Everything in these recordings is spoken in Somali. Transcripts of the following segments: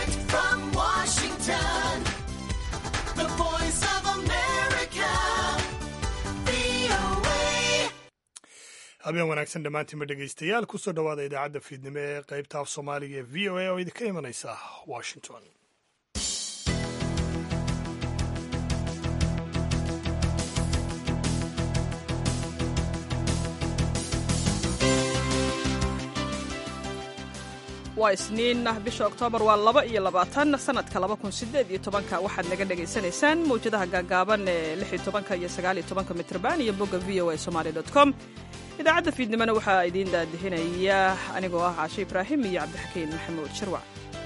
Direct from Washington, the voice of America, VOA. habeen wanaagsan dhammaantiinba dhegaystayaal kusoo dhowaada idaacadda fiidnimo ee qaybta af soomaaliga ee v o a oo idinka imanaysa washington waa isniin bisha oktoobar waa laba iyo labaatan sanadka laba kun sideed iyo tobanka waxaad naga dhagaysanaysaan mawjadaha gaagaaban ee lix iyo tobanka iyo sagaal iyo tobanka mitrban iyo bogga v o a somaali dot com idaacadda fiidnimona waxaa idiin daadihinaya anigoo ah caashe ibraahim iyo cabdixakiin maxamuud shirwac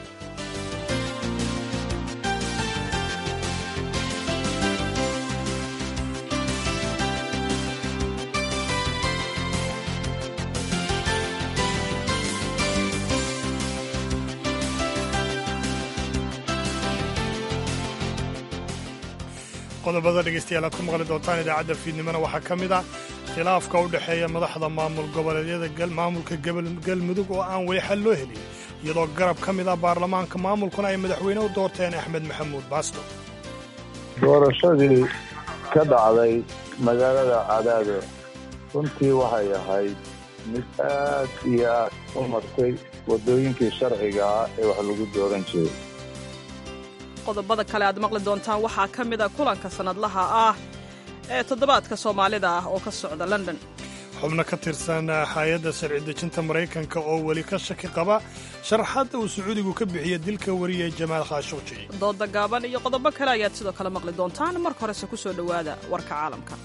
qodobada dhegaystayaal aad ku maqli doontaan idaacadda fiidnimona waxaa ka mid ah khilaafka u dhexeeya madaxda maamul goboleedyada maamulka galmudug oo aan weli xal loo helin iyadoo garab ka mid ah baarlamaanka maamulkuna ay madaxweyne u doorteen axmed maxamuud baasto doorashadii ka dhacday magaalada cadaado runtii waxay ahayd mid aad iyo aad u martay waddooyinkii sharciga ah ee wax lagu dooran jiray qodobada kale aad maqli doontaan waxaa ka mid a kulanka sannadlaha ah ee toddobaadka soomaalida ah oo ka socda london xubno ka tirsan hay-adda sharci dejinta maraykanka oo weli ka shaki qaba sharaxaadda uu sacuudigu ka bixiya dilka wariyay jamaal khaashuuji dooda gaaban iyo qodobo kale ayaad sidoo kale maqli doontaan marka horese ku soo dhowaada warka caalamka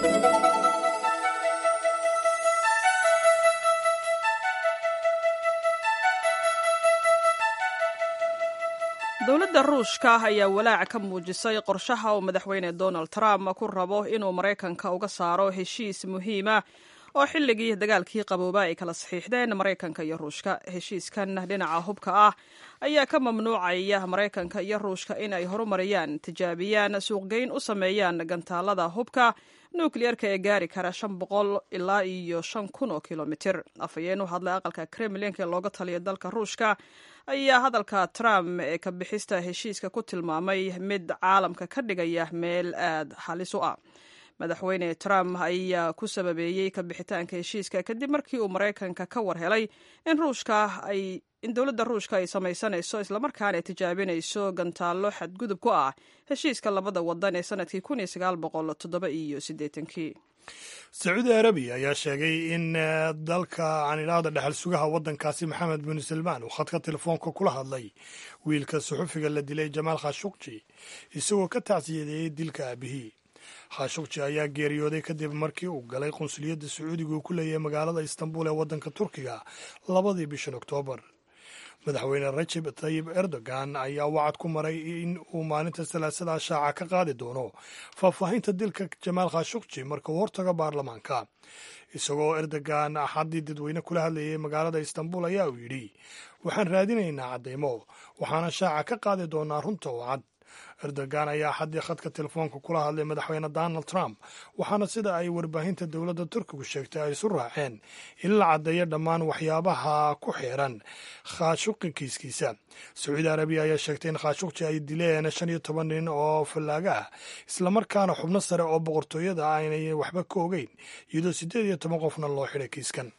dowladda ruushka ayaa walaac ka muujisay qorshaha uu madaxweyne donald trump ku rabo inuu maraykanka uga saaro heshiis muhiima oo xilligii dagaalkii qabooba ay kala saxiixdeen maraykanka iyo ruushka heshiiskan dhinaca hubka ah ayaa ka mamnuucaya maraykanka iyo ruushka in ay horumariyaan tijaabiyaan suuqgeyn u sameeyaan gantaalada hubka nukliyerka ee gaari kara shan boqol ilaa iyo shan kun oo kilomitir afhayeen u hadlay aqalka kremlinka ee looga taliya dalka ruushka ayaa hadalka trump ee ka bixista heshiiska ku tilmaamay mid caalamka ka dhigaya meel aad halis u ah madaxweyne trump ayaa ku sababeeyey ka bixitaanka heshiiska kadib markii uu maraykanka ka war helay in ruushka ay in dowladda ruushka ay samaysanayso islamarkaana ay tijaabinayso gantaallo xadgudub ku ah heshiiska labada wadan ee sanadkii kun iyo sagaal boqol toddoba iyo siddeetankii sacuudi arabiya ayaa sheegay in dalka aan idhaahda dhexal sugaha waddankaasi maxamed bin salmaan uu khadka telefoonka kula hadlay wiilka suxufiga la dilay jamaal khashukji isagoo ka tacsiyadeeyey dilka aabihii khashukji ayaa geeriyooday kadib markii uu galay qunsuliyadda sacuudiga uu ku leeyahay magaalada istanbul ee waddanka turkiga labadii bishan oktoobar madaxweyne rajeb tayib erdogan ayaa wacad ku maray in uu maalinta salaasada shaaca ka qaadi doono faahfaahinta dilka jamaal khashukji marka uu hortago baarlamaanka isagoo erdogan axaddii dadweyne kula hadlayay magaalada istanbul ayaa uu yidhi waxaan raadinaynaa caddaymo waxaana shaaca ka qaadi doonaa runta oo cad erdogan ayaa axaddii khadka telefoonka kula hadlay madaxweyne donald trump waxaana sida ay warbaahinta dowladda turkigu sheegtay ay isu raaceen in la caddeeyo dhammaan waxyaabaha ku xeeran khaashuqi kiiskiisa sacuudi arabiya ayaa sheegtay in khaashuqji ay dileen shan iyo toban nin oo fallaaga ah islamarkaana xubno sare oo boqortooyada ah aynay waxba ka ogeyn iyadoo siddeed iyo toban qofna loo xidhay kiiskan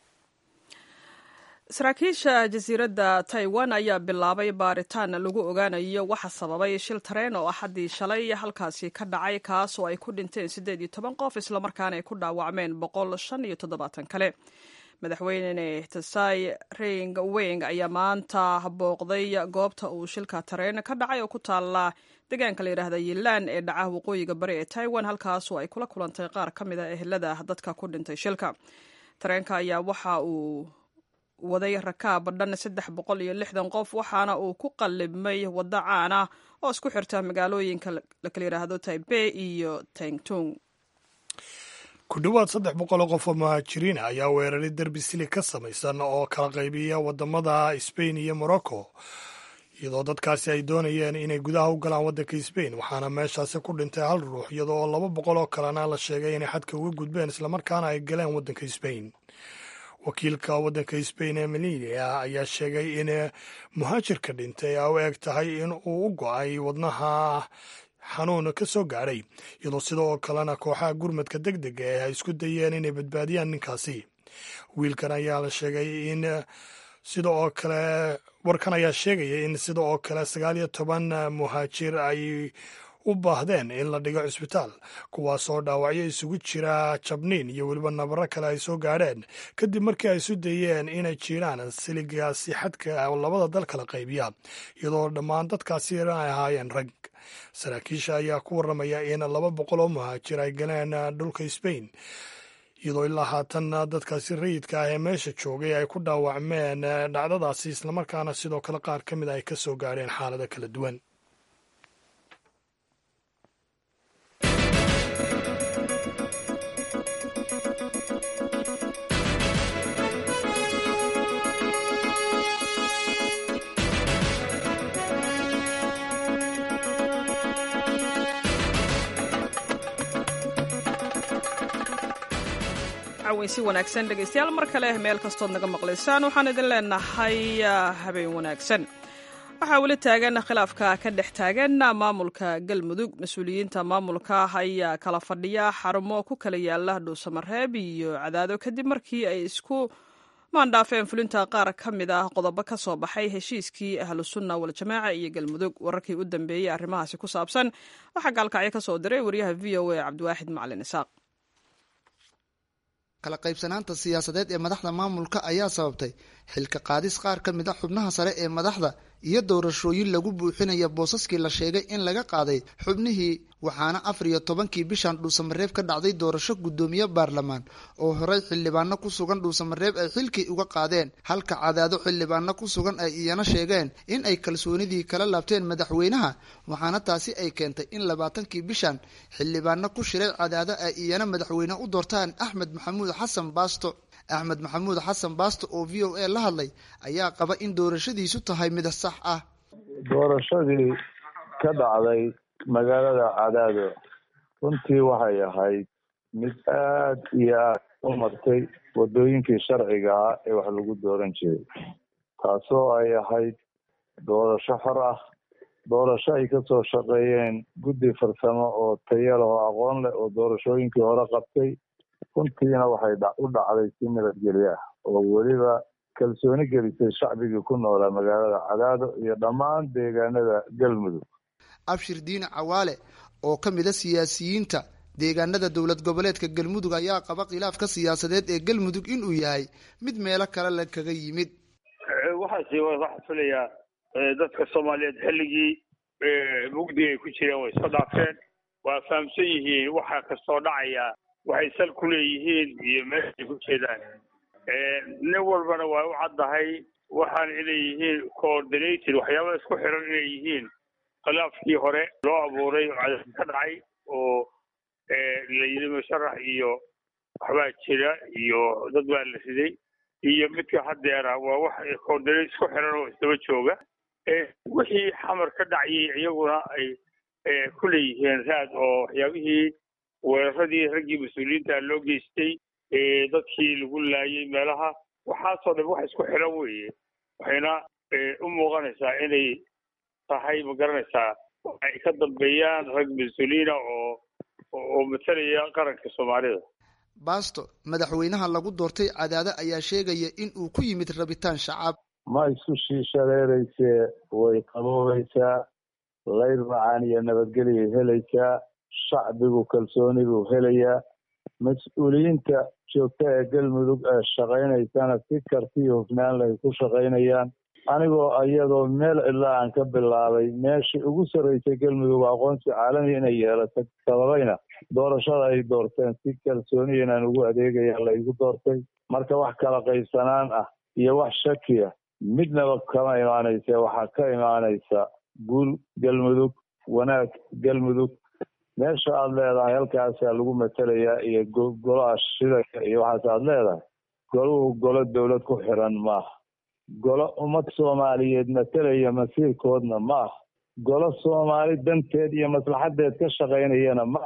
saraakiisha jasiiradda taiwan ayaa bilaabay baaritaan lagu ogaanayo waxa sababay shil tareen oo axaddii shalay halkaasi ka dhacay kaas oo ay ku dhinteen siddeed iyo toban qof islamarkaana ay ku dhaawacmeen boqol shan iyo toddobaatan kale madaxweyne tsai ring weng ayaa maanta booqday goobta uu shilka tareen ka dhacay oo ku taala deegaanka la yidhaahda yilaan ee dhaca waqooyiga bari ee taiwan halkaasoo ay kula kulantay qaar ka mid a ehelada dadka ku dhintay shilka tareenka ayaa waxa uu waday rakaab dhan saddex boqol iyo lixdan qof waxaana uu ku qallibmay waddo caan ah oo isku xirta magaalooyinka la kala yidhaahdo taibey iyo tangtung ku dhowaad saddex boqol oo qof oo muhaajiriin ayaa weeraray derbi sili ka samaysan oo kala qaybiya waddamada sbain iyo morocco iyadoo dadkaasi ay doonayeen inay gudaha u galaan waddanka sbain waxaana meeshaasi ku dhintay hal ruux iyadoo oo laba boqol oo kalena la sheegay inay xadka uga gudbeen islamarkaana ay galeen waddanka sbain wakiilka waddanka sbain ee melania ayaa sheegay in muhaajirka dhintay a u eg tahay in uu u go-ay wadnaha xanuun ka soo gaadhay iyadoo sidoo kalena kooxaha gurmadka deg dega ee ay isku dayeen inay badbaadiyaan ninkaasi wiilkan ayaa la sheegay in sida oo kale warkan ayaa sheegaya in sida oo kale sagaal iyo toban muhaajir ay u baahdeen in la dhigo cisbitaal kuwaasoo dhaawacyo isugu jira jabniin iyo weliba nabaro kale ay soo gaadheen kadib markii ay isu dayeen inay jiiraan siligaasi xadka labada dal kala qaybiya iyadoo dhammaan dadkaasi ay ahaayeen rag saraakiisha ayaa ku warramaya in laba boqol oo muhaajir ay galeen dhulka sbain iyadoo ilaa haatan dadkaasi rayidka ah ee meesha joogay ay ku dhaawacmeen dhacdadaasi islamarkaana sidoo kale qaar ka mid a ay ka soo gaadheen xaalado kala duwan si wanaagsan dhegaystayaal mar kale meel kastood naga maqlaysaan waxaan idin leenahay habeen wanaagsan waxaa weli taagan khilaafka ka dhex taagan maamulka galmudug mas-uuliyiinta maamulka ayaa kala fadhiya xarumo ku kala yaala dhuusamareeb iyo cadaado kadib markii ay isku maandhaafeen fulinta qaar ka mid ah qodobo ka soo baxay heshiiskii ahlusunna waljamaaca iyo galmudug wararkii u dambeeyey arrimahaasi ku saabsan waxaa gaalkacyo ka soo diray wariyaha v o a cabdiwaaxid macalin isaaq kala qaybsanaanta siyaasadeed ee madaxda maamulka ayaa sababtay xilka qaadis qaar ka mid a xubnaha sare ee madaxda iyo doorashooyin lagu buuxinaya boosaskii la sheegay in laga qaaday xubnihii waxaana afar iyo tobankii bishan dhuusamareeb ka dhacday doorasho guddoomiye baarlamaan oo horey xildhibaano ku sugan dhuusamareeb ay xilkii uga qaadeen halka cadaado xildhibaano ku sugan ay iyana sheegeen in ay kalsoonidii kala laabteen madaxweynaha waxaana taasi ay keentay in labaatankii bishan xildhibaano ku shiray cadaado ay iyana madaxweyne u doortaan axmed maxamuud xasan baasto axmed maxamuud xasan baasto oo v o a la hadlay ayaa qaba in doorashadiisu tahay mid sax ah doorashadii ka dhacday magaalada cadaado runtii waxay ahayd mid aad iyo aad u martay waddooyinkii sharciga ah ee wax lagu dooran jiray taasoo ay ahayd doorasho xor ah doorasho ay ka soo shaqeeyeen guddi farsamo oo tayo leh oo aqoon leh oo doorashooyinkii hore qabtay runtiina waxay u dhacday si nabadgelyo ah oo weliba kalsooni gelisay shacbigii ku noolaa magaalada cadaado iyo dhammaan deegaanada galmudug abshir diine cawaale oo ka mid a siyaasiyiinta deegaanada dowlad goboleedka galmudug ayaa qaba khilaafka siyaasadeed ee galmudug inuu yahay mid meelo kale la kaga yimid waxaasi waxaa filayaa dadka soomaaliyeed xilligii mugdiga ay ku jireen way soo dhaafeen waa fahamsan yihiin waxa kastoo dhacaya waxay sal ku leeyihiin iyo meeshay ku jeedaan nin walbana waa u caddahay waxaan inay yihiin coordinated waxyaaba isku xiran inay yihiin khilaafkii hore loo abuuray oo cadaalad ka dhacay oo la yidhi musharax iyo waxbaa jira iyo dad baa la riday iyo midka haddeera waa wax coordinate isku xiran oo isdaba jooga wixii xamar ka dhacayay iyaguna ay ku leeyihiin raad oo waxyaabihii weeraradii raggii mas-uuliyiinta loo geystay dadkii lagu laayay meelaha waxaasoo dhan wax isku xiran weeye waxayna u muuqanaysaa inay tahay ma garanaysaa ay ka dambeeyaan rag mas-uuliyiina oo oo matalaya qaranka soomaalida baasto madaxweynaha lagu doortay cadaado ayaa sheegaya in uu ku yimid rabitaan shacab ma isku shiishaleeraysee way qaboobaysaa layr macaan iyo nabadgelyay helaysaa shacbigu kalsooni buu helayaa mas-uuliyiinta joogta ee galmudug ee shaqaynaysana si karti iyo hufnaan lay ku shaqaynayaan anigoo iyadoo meel cidla aan ka bilaabay meeshii ugu sarraysay galmudug aqoonsi caalami inay yeelato sababayna doorashada ay doorteen si kalsooniya inaan ugu adeegaya laygu doortay marka wax kala qaybsanaan ah iyo wax shakiya midnaba kama imaanaysa waxaa ka imaanaysa guul galmudug wanaag galmudug meesha aada leedahay halkaasaa lagu matelayaa iyo golaha shidaka iyo waxaas aada leedahay goluhu golo dowlad ku xiran maaha golo ummad soomaaliyeed matelaya masiirkoodna ma ah golo soomaali danteed iyo maslaxadeed ka shaqaynayana ma ah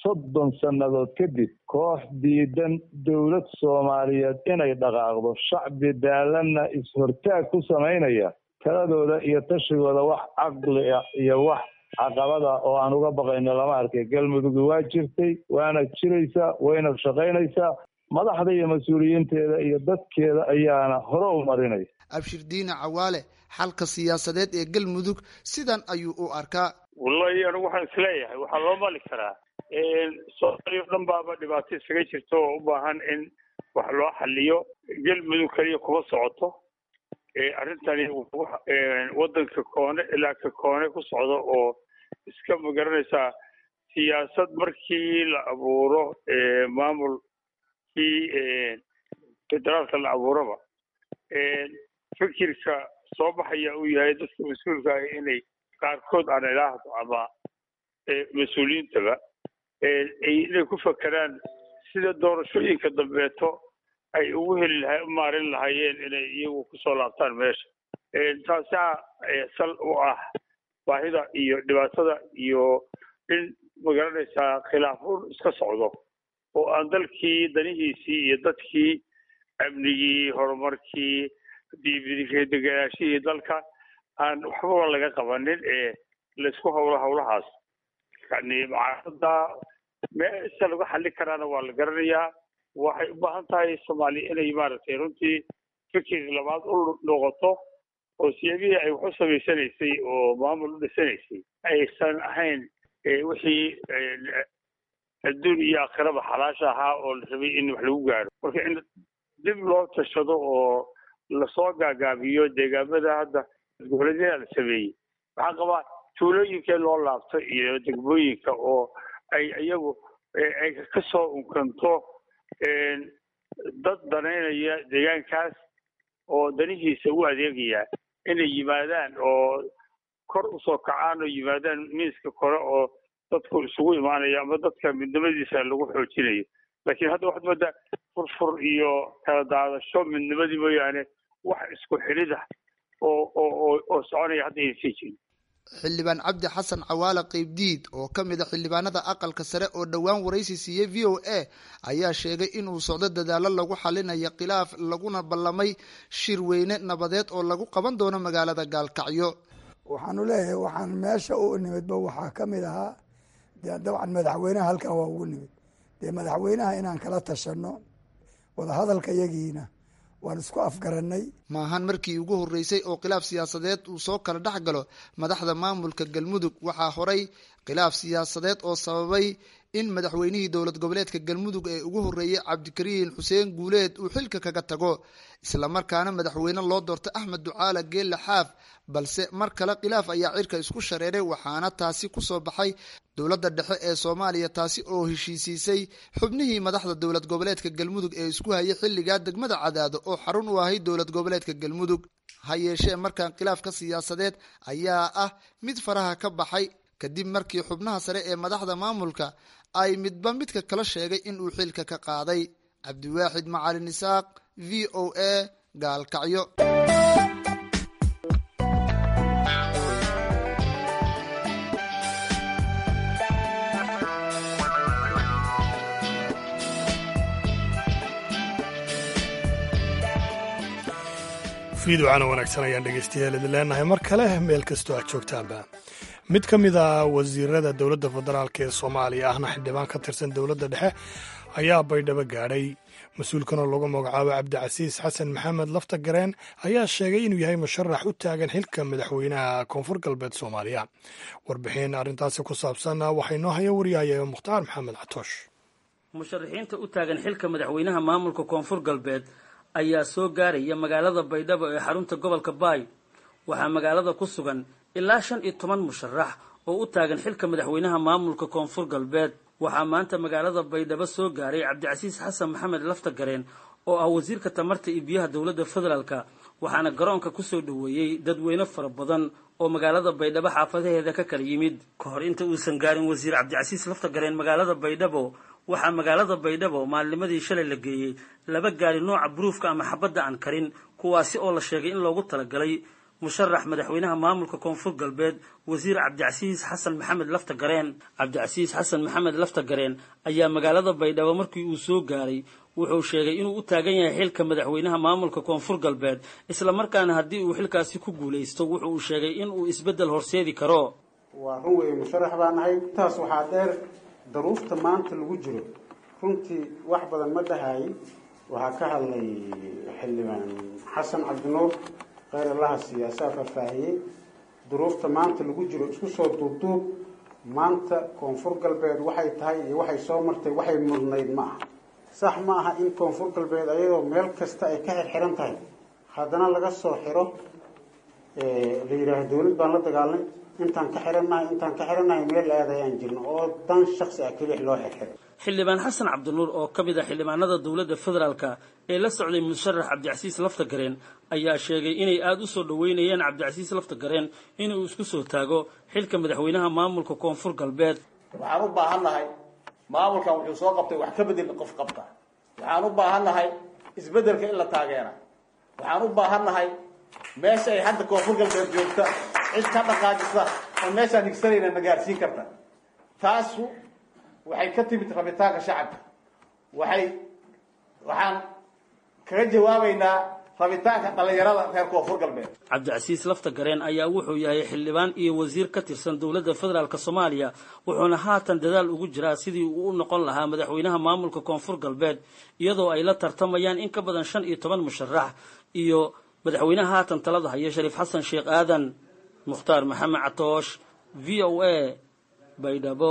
soddon sannadood kadib koox diidan dowlad soomaaliyeed inay dhaqaaqdo shacbi daalanna is-hortaag ku samaynaya taladooda iyo tashigooda wax caqli ah iyo wax caqabada oo aan uga baqayno lama arkay galmudug waa jirtay waana jiraysaa wayna shaqaynaysaa madaxda iyo mas-uuliyiinteeda iyo dadkeeda ayaana hore u marinaya abshir diine cawaale xalka siyaasadeed ee galmudug sidan ayuu u arkaa wallahi anigu waxaan isleeyahay waxaa loo mali karaa soomaaliya o dhan baaba dhibaato isaga jirto oo u baahan in wax loo xaliyo galmudug kaliya kuma socoto arrintani waddanka koone ilaa ka koone ku socdo oo iska magaranaysaa siyaasad markii la abuuro maamulkii federaalka la abuuraba fikirka soo baxaya uu yahay dadka mas-uulka ah inay qaarkood aan ilaahdo ama mas-uuliyiintaba inay ku fakeraan sida doorashooyinka dambeeto ay ugu heli laha u maarin lahaayeen inay iyagu kusoo laabtaan meesha taasaa sal u ah baahida iyo dhibaatada iyo in magaranaysaa khilaafuun iska socdo oo aan dalkii danihiisii iyo dadkii amnigii horumarkii deganaashihii dalka aan waxbaba laga qabanin ee laysku hawlo hawlahaas yani macaarada meesha lagu xallin karaana waa la garanayaa waxay u baahan tahay soomaaliya inay maaragtay runtii fikir labaad u noqoto oo siyaabihii ay wax u samaysanaysay oo maamul u dhisanaysay aysan ahayn wixii adduun iyo aakhiraba xalaasha ahaa oo la rabay in wax lagu gaaro marka in dib loo tashado oo lasoo gaagaabiyo deegaamada hadda goboleedyada la sameeyey waxaa qabaa tuulooyinkee loo laabto iyo degmooyinka oo ay iyagu ay ka soo unkanto dad danaynaya deegaankaas oo danihiisa u adeegaya inay yimaadaan oo kor usoo kacaan oo yimaadaan miiska kore oo dadku isugu imaanayo ama dadka midnimadiisa lagu xoojinayo laakiin hadda waxaad moodaa furfur iyo kala daadasho midnimadii mooyaane wax isku xidhidah oo oo oo soconaya hadda ayna sii jirin xildhibaan cabdi xasan cawaale qeybdiid oo ka mid a xildhibaanada aqalka sare oo dhowaan waraysi siiyey v o a ayaa sheegay inuu socdo dadaalo lagu xalinayo khilaaf laguna ballamay shir weyne nabadeed oo lagu qaban doono magaalada gaalkacyo waxaanu leeyahay waxaan meesha u nimidba waxaa ka mid ahaa dee dabcan madaxweynaha halkan waa ugu nimid dee madaxweynaha inaan kala tashano wadahadalka yagiina waan isku afgaranay maahan markii ugu horreysay oo khilaaf siyaasadeed uu soo kala dhex galo madaxda maamulka galmudug waxaa horay khilaaf siyaasadeed oo sababay in madaxweynihii dowlad goboleedka galmudug ee ugu horreeyey cabdikariin xuseen guuleed uu xilka kaga tago islamarkaana madaxweyne loo doortay axmed ducaala geelle xaaf balse mar kale khilaaf ayaa cirka isku shareeray waxaana taasi kusoo baxay dowladda dhexe ee soomaaliya taasi oo heshiisiisay xubnihii madaxda dowlad goboleedka galmudug ee isku hayay xilligaa degmada cadaado oo xarun u ahay dowlad goboleedka galmudug ha yeeshee markan khilaafka siyaasadeed ayaa ah mid faraha ka baxay kadib markii xubnaha sare ee madaxda maamulka ay midba midka kala sheegay in uu xilka ka qaaday cabdiwaaxid macalin isaaq v o a gaalkacyo fiiducana wanaagsan ayaan dhegeystayaal idin leenahay mar kale meel kastoo aad joogtaanba mid ka mid a wasiirada dowladda federaalk ee soomaaliya ahna xildhibaan ka tirsan dowladda dhexe ayaa baydhabo gaadhay mas-uulkanoo lagu magacaabo cabdicasiis xasan maxamed lafta gareen ayaa sheegay inuu yahay musharax u taagan xilka madaxweynaha koonfur galbeed soomaaliya warbixin arrintaasi ku saabsan waxay noo haya wariyahaya mukhtaar maxamed catoosh musharaxiinta u taagan xilka madaxweynaha maamulka koonfur galbeed ayaa soo gaaraya magaalada baydhabo ee xarunta gobolka baay waxaa magaalada ku sugan ilaa shan iyo toban musharax oo u taagan xilka madaxweynaha maamulka koonfur galbeed waxaa maanta magaalada baydhabo soo gaaray cabdicasiis xasan maxamed lafta gareen oo ah wasiirka tamarta iyo biyaha dowladda federaalka waxaana garoonka kusoo dhoweeyey dadweyne fara badan oo magaalada baydhabo xaafadaheeda ka kala yimid ka hor inta uusan gaarin wasiir cabdicasiis lafta gareen magaalada baydhabo waxaa magaalada baydhabo maalnimadii shalay la geeyey laba gaari nooca buruufka ama xabadda aan karin kuwaasi oo la sheegay in loogu talagalay musharax madaxweynaha maamulka koonfur galbeed wasiir cabdicasiis xasan maxamed lafta gareen cabdicasiis xasan maxamed lafta gareen ayaa magaalada baydhabo markii uu soo gaaray wuxuu sheegay inuu u taagan yahay xilka madaxweynaha maamulka koonfur galbeed islamarkaana haddii uu xilkaasi ku guulaysto wuxu uu sheegay inuu isbeddel horseedi karo waa run weeye musharax baa nahay intaas waxaa dheer daruufta maanta lagu jiro runtii wax badan ma dhahayin waxaa ka hadlay xildhibaan xasan cabdinuur kheyr allaha siyaasaa faahfaahiyey duruufta maanta lagu jiro isku soo duubduub maanta koonfur galbeed waxay tahay iyo waxay soo martay waxay mudnayd ma aha sax ma aha in koonfur galbeed ayadoo meel kasta ay ka xirxiran tahay haddana laga soo xiro la yidhaaho dawlad baan la dagaalnay intaan ka xirannahay intaan ka xirannahay meel aadayaan jirno oo dan shaksi ah kelix loo xirxiray xildhibaan xasan cabdinuur oo ka mid ah xildhibaanada dowladda federaalka ee la socday musharax cabdicasiis lafta gareen ayaa sheegay inay aada u soo dhoweynayeen cabdicasiis lafta gareen inuu isku soo taago xilka madaxweynaha maamulka koonfur galbeed waxaan u baahannahay maamulkan wuxuu soo qabtay wax ka bedel qof qabta waxaan u baahannahay isbeddelka in la taageera waxaan u baahannahay meesha ay hadda koonfur galbeed joogta cid ka dhaqaajisa oo meeshaan higsanayna na gaarsiin karta taasu waxay ka timid rabitaanka shacabka waxay waxaan kaga jawaabaynaa rabitaanka dhallinyarada reer koonfur galbeed cabdicasiis lafta gareen ayaa wuxuu yahay xildhibaan iyo wasiir ka tirsan dowladda federaalk soomaaliya wuxuuna haatan dadaal ugu jiraa sidii uu u noqon lahaa madaxweynaha maamulka koonfur galbeed iyadoo ay la tartamayaan in ka badan shan iyo toban musharax iyo madaxweynaha haatan talada haya shariif xasan sheekh aadan mukhtaar maxamed catoosh v o a baydhabo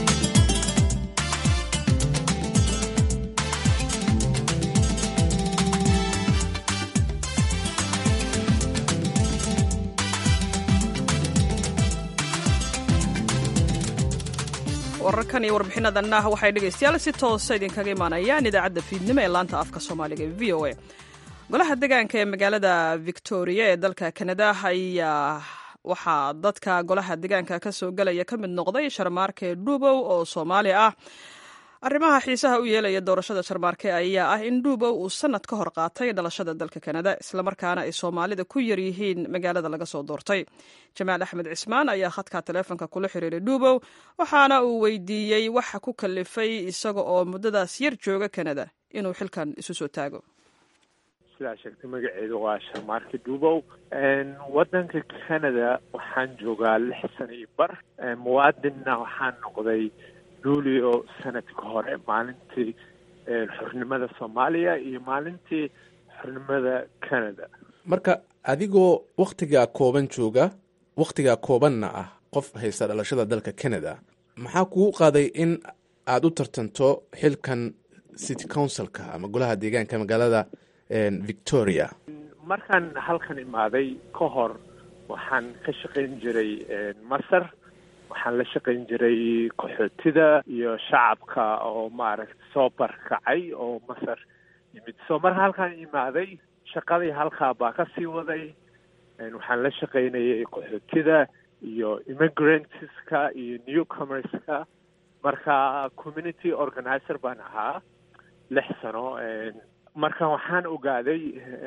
wararkan iyo warbixinadanna waxay dhegaystayaal si toosa idinkaga imaanayaan idaacadda fiidnimo ee laanta afka soomaaliga ee v o a golaha degaanka ee magaalada victoria ee dalka kanada ayaa waxaa dadka golaha degaanka ka soo gelaya ka mid noqday sharmaarke dhuubow oo soomaali ah arrimaha xiisaha u yeelaya doorashada sharmaarke ayaa ah in dhuubow uu sanad ka hor qaatay dhalashada dalka kanada islamarkaana ay soomaalida ku yar yihiin magaalada laga soo doortay jamaal axmed cismaan ayaa khadka taleefonka kula xiriiray dhuubow waxaana uu weydiiyey waxa ku kalifay isaga oo muddadaas yar jooga kanada inuu xilkan isu soo taago sidaa sheegtay magaceedu waa sharmaarke dhuubow waddanka canada waxaan joogaa lix sana iyo bar muwaadinna waxaan noqday luulio sanadka hore maalintii xornimada soomaaliya iyo maalintii xornimada canada marka adigoo wakhtigaa kooban jooga wakhtigaa koobanna ah qof haysta dhalashada dalka canada maxaa kugu qaaday in aada u tartanto xilkan city councilka ama golaha deegaanka magaalada victoria markaan halkan imaaday ka hor waxaan ka shaqayn jiray masar waxaan la shaqayn jiray qaxootida iyo shacabka oo maaragta soo barkacay oo masar yimid soo mar halkaan imaaday shaqadii halkaa baa ka sii waday waxaan la shaqaynayay qaxootida iyo immigrantska iyo newcomerska marka community organizer baan ahaa lix sano marka waxaan ogaaday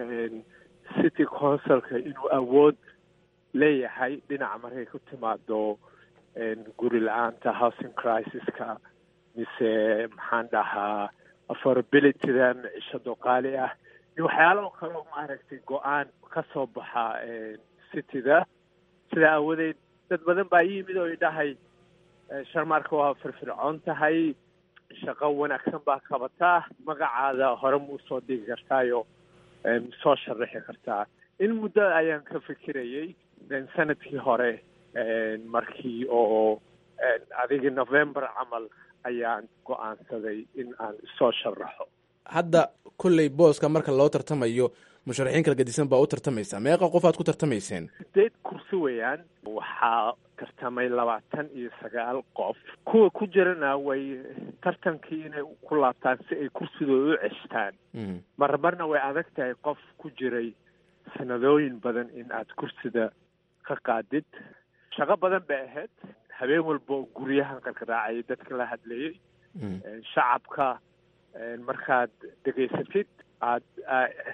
city councilka inuu awood leeyahay dhinaca markay ku timaado guri la-aanta housing crisis-ka mise maxaan dhahaa affordabilityda micishado qaali ah iyo waxyaalo kaleo maaragtay go-aan ka soo baxa cityda sidaa aawadeed dad badan baa yimid oo idhahay sharmaarka waa firfircoon tahay shaqo wanaagsan baa qabataa magacaada hore ma usoo dhigi kartaayo soo sharaxi kartaa in muddo ayaan ka fikirayay sanadkii hore markii oo adiga november camal ayaan go-aansaday in aan soo sharaxo hadda kolley booska marka loo tartamayo musharaxiin kala gadisan baa u tartamaysaa meeqa qof aad ku tartamayseen sideed kursi weeyaan waxaa tartamay labaatan iyo sagaal qof kuwa ku jirana way tartankii inay ku laabtaan si ay kursidooda u ceshtaan marmarna way adag tahay qof ku jiray sanadooyin badan in aad kursida ka qaadid shaqo badan bay ahayd habeen walba oo guryahan qarqaraacayay dadka la hadlayay shacabka markaad dhegaysatid aad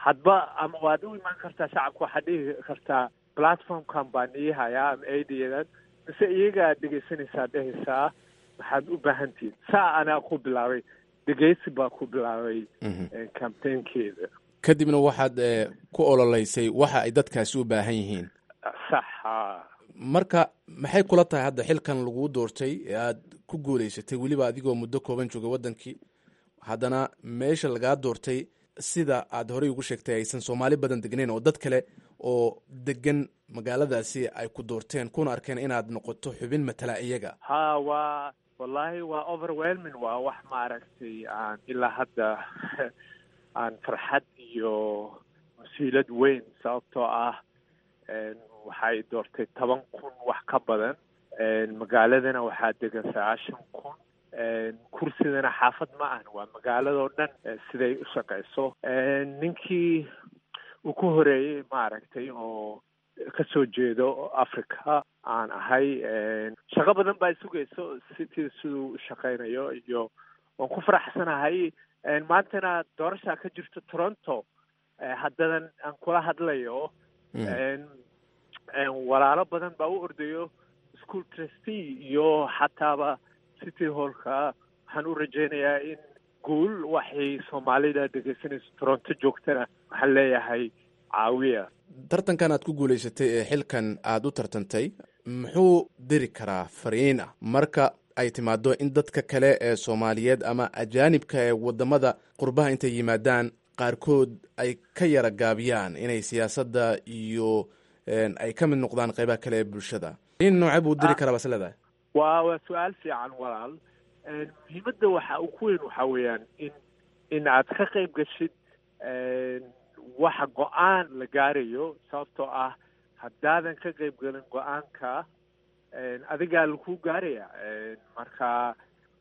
hadba ama waad u imaan kartaa shacabka waxaad dhihi kartaa platformkan baan ii hayaa ama aidadan mise iyagaa dhegaysanaysaa dhehaysaa maxaad u baahan tihiin saa anaa ku bilaabay dhegaysi baa ku bilaabay campaignkeeda kadibna waxaad eh, ku ololeysay waxa ay dadkaasi u baahan yihiin sax haa marka maxay kula tahay hadda xilkan laguu doortay ee aad ku guuleysatay weliba adigoo muddo kooban joogay waddankii haddana meesha lagaa doortay sida aad horey ugu sheegtay aysan soomaali badan degnayn oo dad kale oo degan magaaladaasi ay ku doorteen kuna arkeen inaad noqoto xubin matala iyaga ha waa wallahi waa overwhelming waa wax maaragtay aan ilaa hadda aan farxad iyo mas-uuliyad weyn sababtoo ah waxay doortay toban kun wax ka badan magaaladana waxaa degan sagaashan kun kursidana xaafad ma ahan waa magaaladoo dhan siday u shaqeyso ninkii uu ku horeeyey maaragtay oo kasoo jeedo africa aan ahay shaqo badan baa sugayso city siduu u shaqeynayo iyo waan ku faraxsanahay maantana doorashaa ka jirto toronto haddadan aan kula hadlayo walaalo badan baa u ordayo school trustee iyo xataaba city hallka waxaan u rajeynayaa in guul waxay soomaalida dhegeysanayso toronto joogtana waxaan leeyahay caawiya tartankan aad ku guuleysatay ee xilkan aad u tartantay muxuu diri karaa fariin ah marka ay timaado in dadka kale ee soomaaliyeed ama ajaanibka ee wadamada qurbaha intay yimaadaan qaarkood ay ka yara gaabiyaan inay siyaasadda iyo ay ka mid noqdaan qeybaha kale ee bulshada in noocee buu diri karaa bas leedahay waa waa su-aal fiican walaal muhiimadda waxa uu ku weyn waxaa weeyaan in in aad ka qayb gashid waxa go-aan la gaarayo sababtoo ah haddaadan ka qayb gelin go-aanka adigaa lakuu gaaraya marka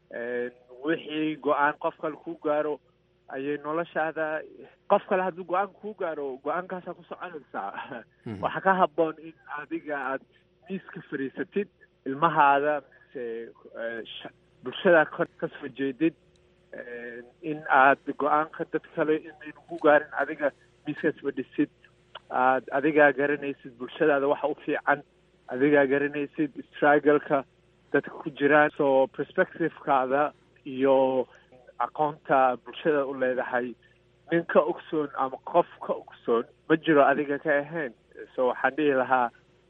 wixii go-aan qof kale kuu gaaro ayay noloshaada qof kale hadduu go-aan kuu gaaro go-aankaasaa ku soconaysaa waxaa ka haboon in adiga aad miiska fadhiisatid ilmahaada mise bulshada kasoo jeedid in aad go-aanka dad kale inaynu ku gaarin adiga miiskaas fadhisid aad adigaa garanaysid bulshadaada waxa u fiican adigaa garanaysid struggleka dadka ku jiraan so perspectivekaada iyo aqoonta bulshada u leedahay nin ka ogsoon ama qof ka ogsoon ma jiro adiga ka ahayn so waxaan dhihi lahaa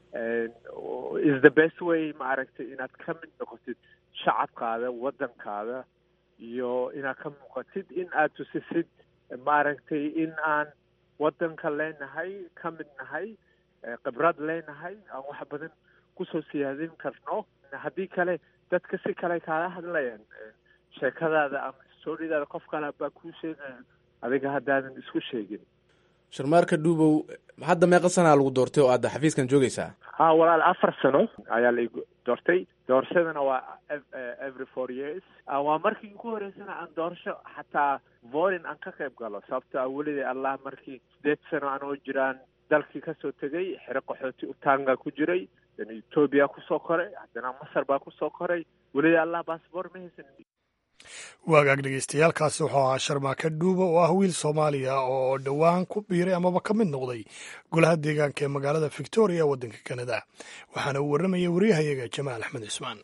is the best way maaragtay inaad ka mid noqotid shacabkaada waddankaada iyo inaad ka muuqatid in aad tusisid maaragtay in aan waddanka leenahay ka mid nahay khibrad leenahay aan wax badan kusoo siyaadin karno haddii kale dadka si kale kaala hadlayaan sheekadaada ama storidaada qof kale baa kuu sheegaya adiga haddaadan isku sheegin sharmaarka dhuubow hadda meeqa sanaa lagu doortay oo aad xafiiskan joogaysaa ha walaal afar sano ayaa la doortay doorashadana waa every four years waa markii ugu horeysana aan doorasho xataa vorin aan ka qayb galo sababto a weliday allah markii sideed sano anoo jiraan dalkii kasoo tegay xero qaxooti utanga ku jiray haddana etoobiya kusoo koray haddana masar baa kusoo koray weliday allah baasboor ma haysan waagaag dhegeystayaaalkaasi wuxuu ahaa sharmaaka dhuuba oo ah wiil soomaaliya oo dhowaan ku biiray amaba ka mid noqday golaha deegaanka ee magaalada victoria ee waddanka kanada waxaana uu warramayay waryahayaga jamaal axmed cismaan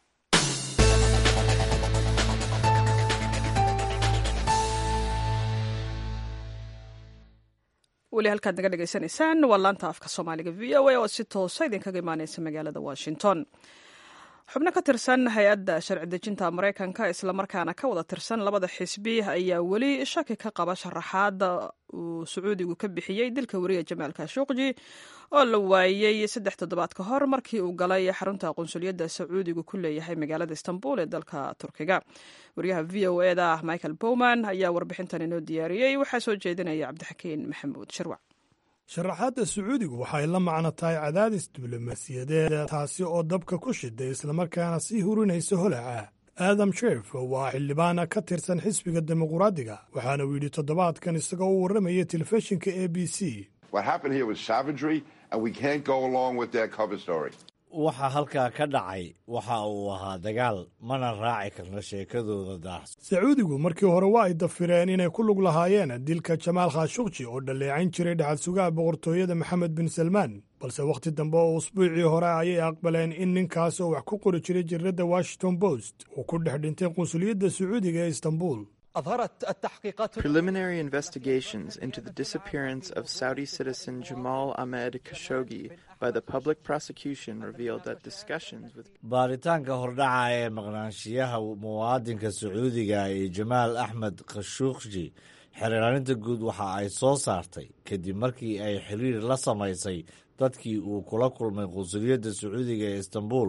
weli halkaad naga dhegaysanaysaan waa laanta afka soomaaliga v o a oo si toosa idinkaga imaaneysa magaalada washington xubno ka tirsan hay-adda sharci dejinta maraykanka islamarkaana ka wada tirsan labada xisbi ayaa weli shaki ka qaba sharaxaadda uu sacuudigu ka bixiyey dilka wariya jamaal kashuqji oo la waayey saddex toddobaad ka hor markii uu galay xarunta qunsuliyadda sacuudigu ku leeyahay magaalada istanbul ee dalka turkiga wariyaha v o e da michael bowman ayaa warbixintan inoo diyaariyey waxaa soo jeedinaya cabdixakiin maxamuud shirwac sharaxaadda sacuudigu waxay la macno tahay cadaadis diblomaasiyadeed taasi oo dabka ku shiday islamarkaana sii hurinaysa holaca aadam sheef waa xildhibaana ka tirsan xisbiga dimuquraadiga waxaana uu yidhi toddobaadkan isagoo u warramaya telefishinka a b c waxa halkaa ka dhacay waxa uu ahaa dagaal mana raaci karno sheekadooda daahs sacuudigu markii hore waa ay dafireen inay ku lug lahaayeen dilka jamaal khashukji oo dhalleecayn jiray dhaxal sugaha boqortooyada maxamed bin salmaan balse wakhti dambe oo usbuucii hore ayay aqbaleen in ninkaas oo wax ku qori jiray jiradda washington post uu ku dhex dhintay qunsuliyadda sacuudiga ee istanbul Preliminary investigations into the disappearance of Saudi citizen Jamal Ahmed Khashoggi by the public prosecution revealed that discussions with baaritaanka hordhaca ee maqnaanshiyaha muwaadinka sacuudiga ee jamaal axmed khashuuqji xeeraarinta guud waxa ay soo saartay kadib markii ay xiriir la samaysay dadkii uu kula kulmay qunsuliyadda sacuudiga ee istanbul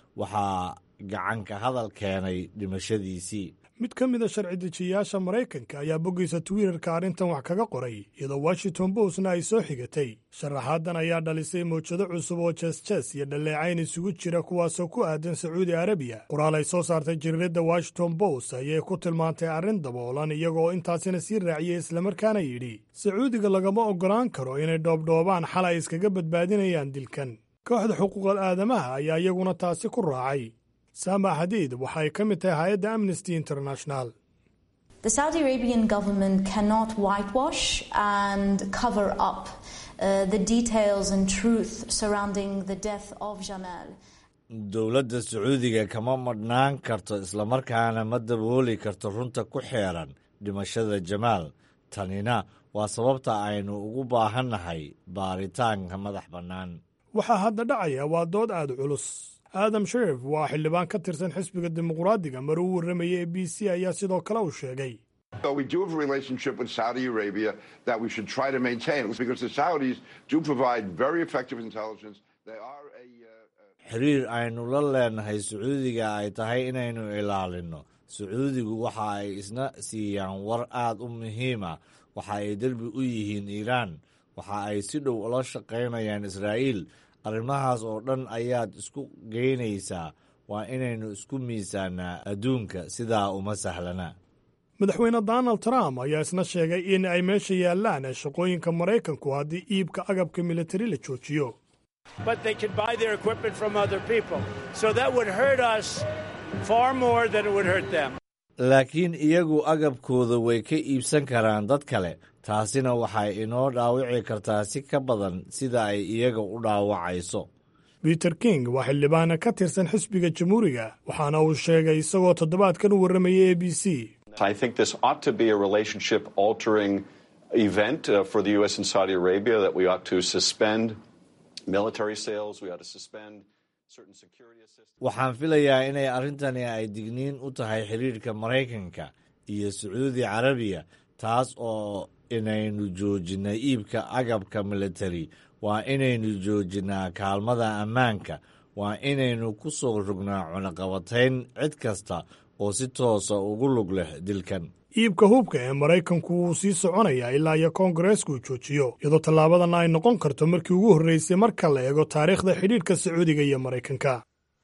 waxaa gacanka hadal keenay dhimashadiisii mid ka mid a sharci dejiyayaasha maraykanka ayaa boggiisa twitterka arrintan wax kaga qoray iyadoo washington postna ay soo xigatay sharaxaadan ayaa dhalisay mawjado cusub oo jees-jees iyo dhalleecayn isugu jira kuwaasoo ku aadan sacuudi arabiya qoraal ay soo saartay jariiradda washington post ayay ku tilmaantay arrin daboolan iyagoo intaasina sii raaciyey islamarkaana yidhi sacuudiga lagama oggolaan karo inay dhoobdhoobaan xal ay iskaga badbaadinayaan dilkan kooxda xuquuqal aadamaha ayaa iyaguna taasi ku raacay saama xadiid waxa ay ka mid tahay hay-adda amnesty international The Saudi Arabian government cannot whitewash and cover up uh, the details and truth surrounding the death of Jamal. dowladda sacuudiga kama madhnaan karto islamarkaana ma dabooli karto runta ku xeeran dhimashada jamaal tanina waa sababta aynu ugu baahannahay baaritaanka madax bannaan waxaa hadda dhacaya waa dood aada culus aadam sherif waa xildhibaan ka tirsan xisbiga dimuqraadiga mar uu warramayay e b c ayaa sidoo kale uu sheegay So we do have a relationship with Saudi Arabia that we should try to maintain because the Saudis do provide very effective intelligence. They are a xiriir aynu la leenahay sacuudiga ay tahay inaynu ilaalinno sacuudigu waxa ay isna siiyaan war aad u muhiima waxa ay derbi u yihiin iiraan waxa ay si dhow ula shaqaynayaan israa'iil arrimahaas oo dhan ayaad isku geynaysaa waa inaynu isku miisaanaa adduunka sidaa uma sahlana madaxweyne donald trump ayaa isna sheegay in ay meesha yaallaan shaqooyinka maraykanku haddii iibka agabka militari la joojiyo but they can buy their equipment from other people. So that would hurt us far more than it would hurt them. laakiin iyagu agabkooda way ka iibsan karaan dad kale taasina waxay inoo dhaawici kartaa si ka badan sida ay iyaga u dhaawacayso peter king waa xildhibaana ka tirsan xisbiga jamhuuriga waxaana uu sheegay isagoo toddobaadkan u warramayay a b c I think this ought to be a relationship altering event uh, for the U.S. and Saudi Arabia, that we ought to suspend military sales, we ought to suspend certain security assistance. waxaan filayaa inay arrintani ay digniin u tahay xiriirka maraykanka iyo sacuudi carabiya taas oo inaynu joojinay iibka agabka militari waa inaynu joojinaa kaalmada ammaanka waa inaynu ku soo rognaa cunaqabatayn cid kasta oo si toosa ugu lug leh dilkan iibka hubka ee maraykanku wuu sii soconayaa ilaa iyo koongareesku joojiyo iyadoo tallaabadanna ay noqon karto markii ugu horreysay marka la eego taariikhda xidhiidhka sacuudiga iyo maraykanka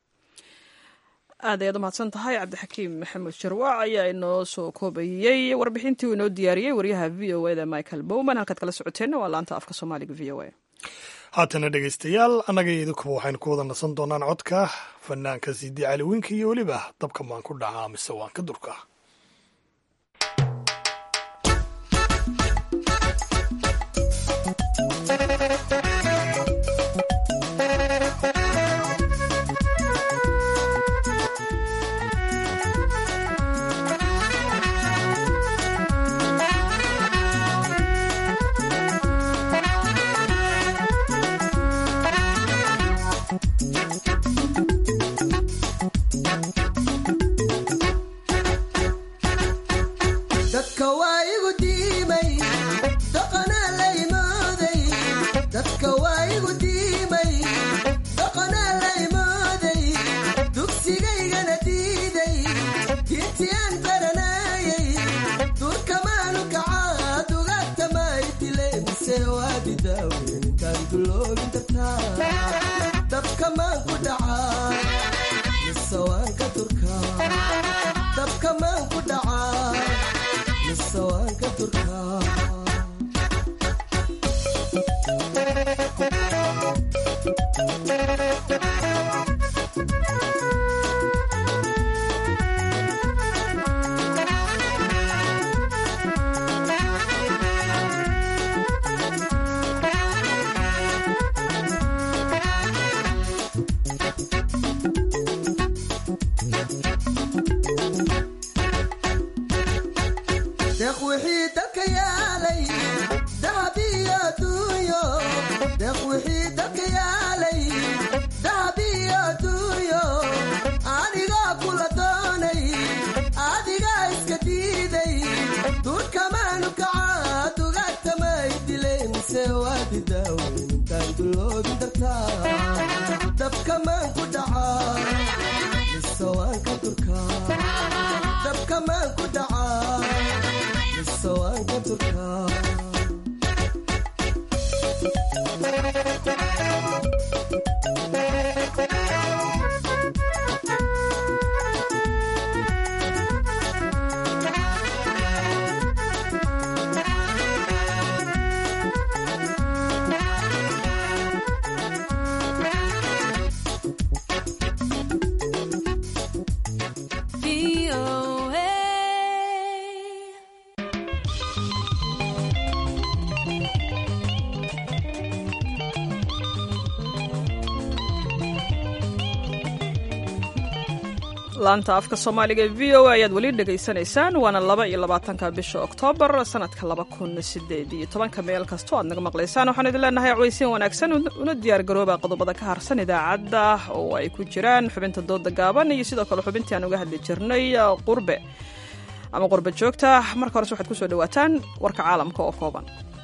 aad ayaad u mahadsan tahay cabdixakiim maxamed sharwac ayaa inoo soo koobayey warbixintii uu inoo diyaariyey waryaha v o eda michael bowman halkaad kala socoteenna waa laanta afka soomaaliga v o a haatana dhegaystayaal annaga iyo idinkuba waxaynu ku wada nasan doonaan codka fanaanka sidi cali winka iyo weliba dabka maan ku dhacaa mise waan ka durka dadka waa igu diimay dhaqanaa la imooday dadka waa igu diimay dhaqanaa la imooday dugsigaygana diiday diintii aan baranayay durkamaanu kacaa dugaagta maydile mise waadi daaweyntaan duloogin kartaa dabka maan ku dhacaa mise waan ka durkaa dabka maan ku dhacaa mise waan ka durkaa dahab iyo adduunyo deeq wixii dalka yaalay dahab iyo adduunyo anigaa kula doonay adigaa iska diiday duurkamaanu kaca dugaagtamay dilay mise waadi daawen intaan duloobin dartaa dabkamaan ku dhacaa mise waan ka durkaa dabkamaan ku dhacaa mise waan ka durkaa laanta afka soomaaliga ee v o a ayaad weli dhegaysanaysaan waana laba iyo labaatanka bisha oktoobar sanadka laba kun sideed iyo tobanka meel kastoo aad naga maqlaysaan waxaan idin leenahay cawaysiin wanaagsan una diyaar garooba qodobada ka harsan idaacadda oo ay ku jiraan xubinta dooda gaaban iyo sidoo kale xubintii aan uga hadli jirnay qurbe ama qurbe joogta marka horese waxaad kusoo dhawaataan warka caalamka oo kooban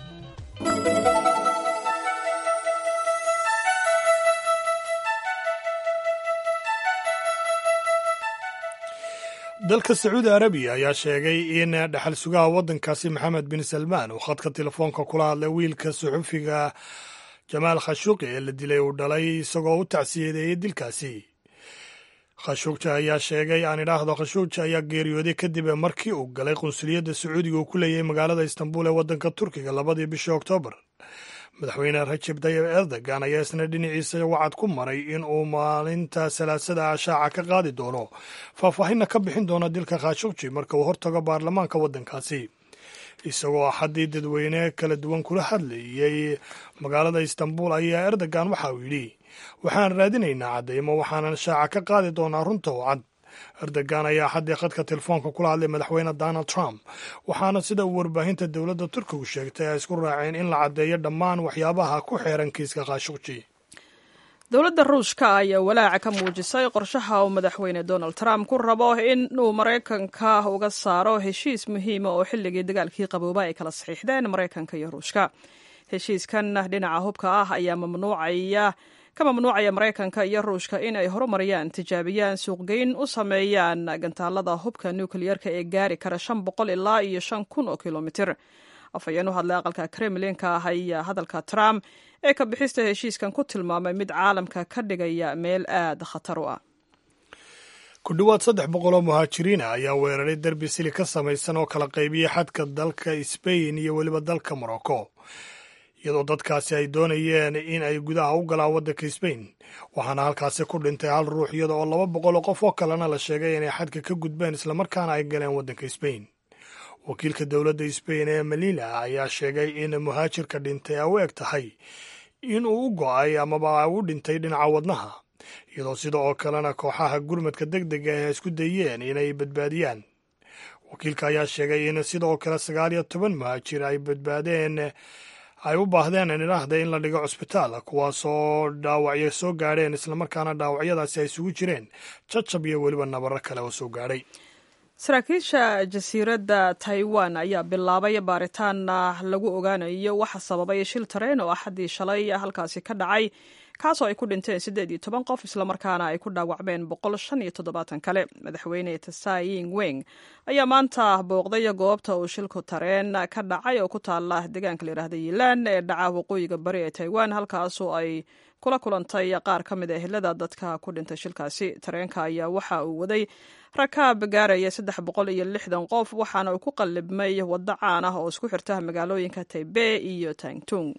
dalka sacuudi arabiya ayaa sheegay in dhexal sugaha waddankaasi maxamed bin salmaan uu khadka telefoonka kula hadlay wiilka suxufiga jamaal khashuuqi ee la dilay uu dhalay isagoo u tacsiyadeeyey dilkaasi khashuugja ayaa sheegay aan idhaahdo khashuugja ayaa geeriyooday kadib markii uu galay qunsuliyadda sacuudiga uu ku leeyahay magaalada istanbul ee waddanka turkiga labadii bishii oktoobar madaxweyne rajab tayib erdogan ayaa isna dhinaciisa wacad ku maray in uu maalinta salaasada ah shaaca ka qaadi doono faahfaahinna ka bixin doona dilka khashugji marka uu hortago baarlamaanka waddankaasi isagoo axaddii dadweyne kala duwan kula hadlayey magaalada istanbul ayaa erdogan waxa uu yidhi waxaan raadinaynaa caddaymo waxaanan shaaca ka qaadi doonaa runta oo cad erdogan ayaa axaddii khadka telefoonka kula hadlay madaxweyne donald trump waxaana sida uu warbaahinta dowladda turkigu sheegtay ay isku raaceen in la caddeeyo dhammaan waxyaabaha ku xeeran kiiska khashugji dowladda ruushka ayaa walaaca ka muujisay qorshaha uu madaxweyne donald trump ku rabo in uu maraykanka uga saaro heshiis muhiima oo xilligii dagaalkii qabooba ay kala saxiixdeen maraykanka iyo ruushka heshiiskan dhinaca hubka ah ayaa mamnuucaya ka mamnuucaya maraykanka iyo ruushka in ay horumariyaan tijaabiyaan suuqgeyn u sameeyaan gantaalada hubka nukliyeerka ee gaari kara shan boqol ilaa iyo shan kun oo kilomitir afhayeen u hadlay aqalka kremlinka ah ayaa hadalka trump ee ka bixista heshiiskan ku tilmaamay mid caalamka ka dhigaya meel aad khatar u ah ku dhowaad saddex boqol oo muhaajiriina ayaa weeraray derbi sili ka samaysan oo kala qaybiyey xadka dalka sbain iyo weliba dalka morocco iyadoo dadkaasi ay doonayeen in ay gudaha u galaan waddanka sbain waxaana halkaasi ku dhintay hal ruux iyada oo laba boqol oo qof oo kalena la sheegay inay xadka ka gudbeen islamarkaana ay galeen waddanka sbain wakiilka dowladda sbain ee melila ayaa sheegay in muhaajirka dhintay ay u eg tahay in uu u go'ay amaba u dhintay dhinaca wadnaha iyadoo sida oo kalena kooxaha gurmadka deg dega ay isku dayeen inay badbaadiyaan wakiilka ayaa sheegay in sidoo kale sagaal iyo toban muhaajir ay badbaadeen ay u baahdeen idhaahda in la dhigo cusbitaal kuwaasoo dhaawacyo soo gaadheen islamarkaana dhaawacyadaasi ay isugu jireen jajab iyo weliba nabaro kale oo soo gaadhay saraakiisha jasiiradda taiwan ayaa bilaabay baaritaan lagu ogaanayo waxa sababay shil tareen oo axaddii shalay halkaasi ka dhacay kaasoo ay ku dhinteen siddeed iyo toban qof islamarkaana ay ku dhaawacmeen boqol shan iyo toddobaatan kale madaxweyne tsaying weng ayaa maanta booqday goobta uu shilku tareen ka dhacay oo ku taala deegaanka layidhahda yilaan ee dhaca waqooyiga bari ee taiwan halkaasoo ay kula kulantay qaar ka mid a ehelada dadka ku dhintay shilkaasi tareenka ayaa waxa uu waday rakaab gaaraya saddex boqol iyo lixdan qof waxaana uu ku qallibmay waddo caan ah oo isku xirta magaalooyinka taibey iyo tangtung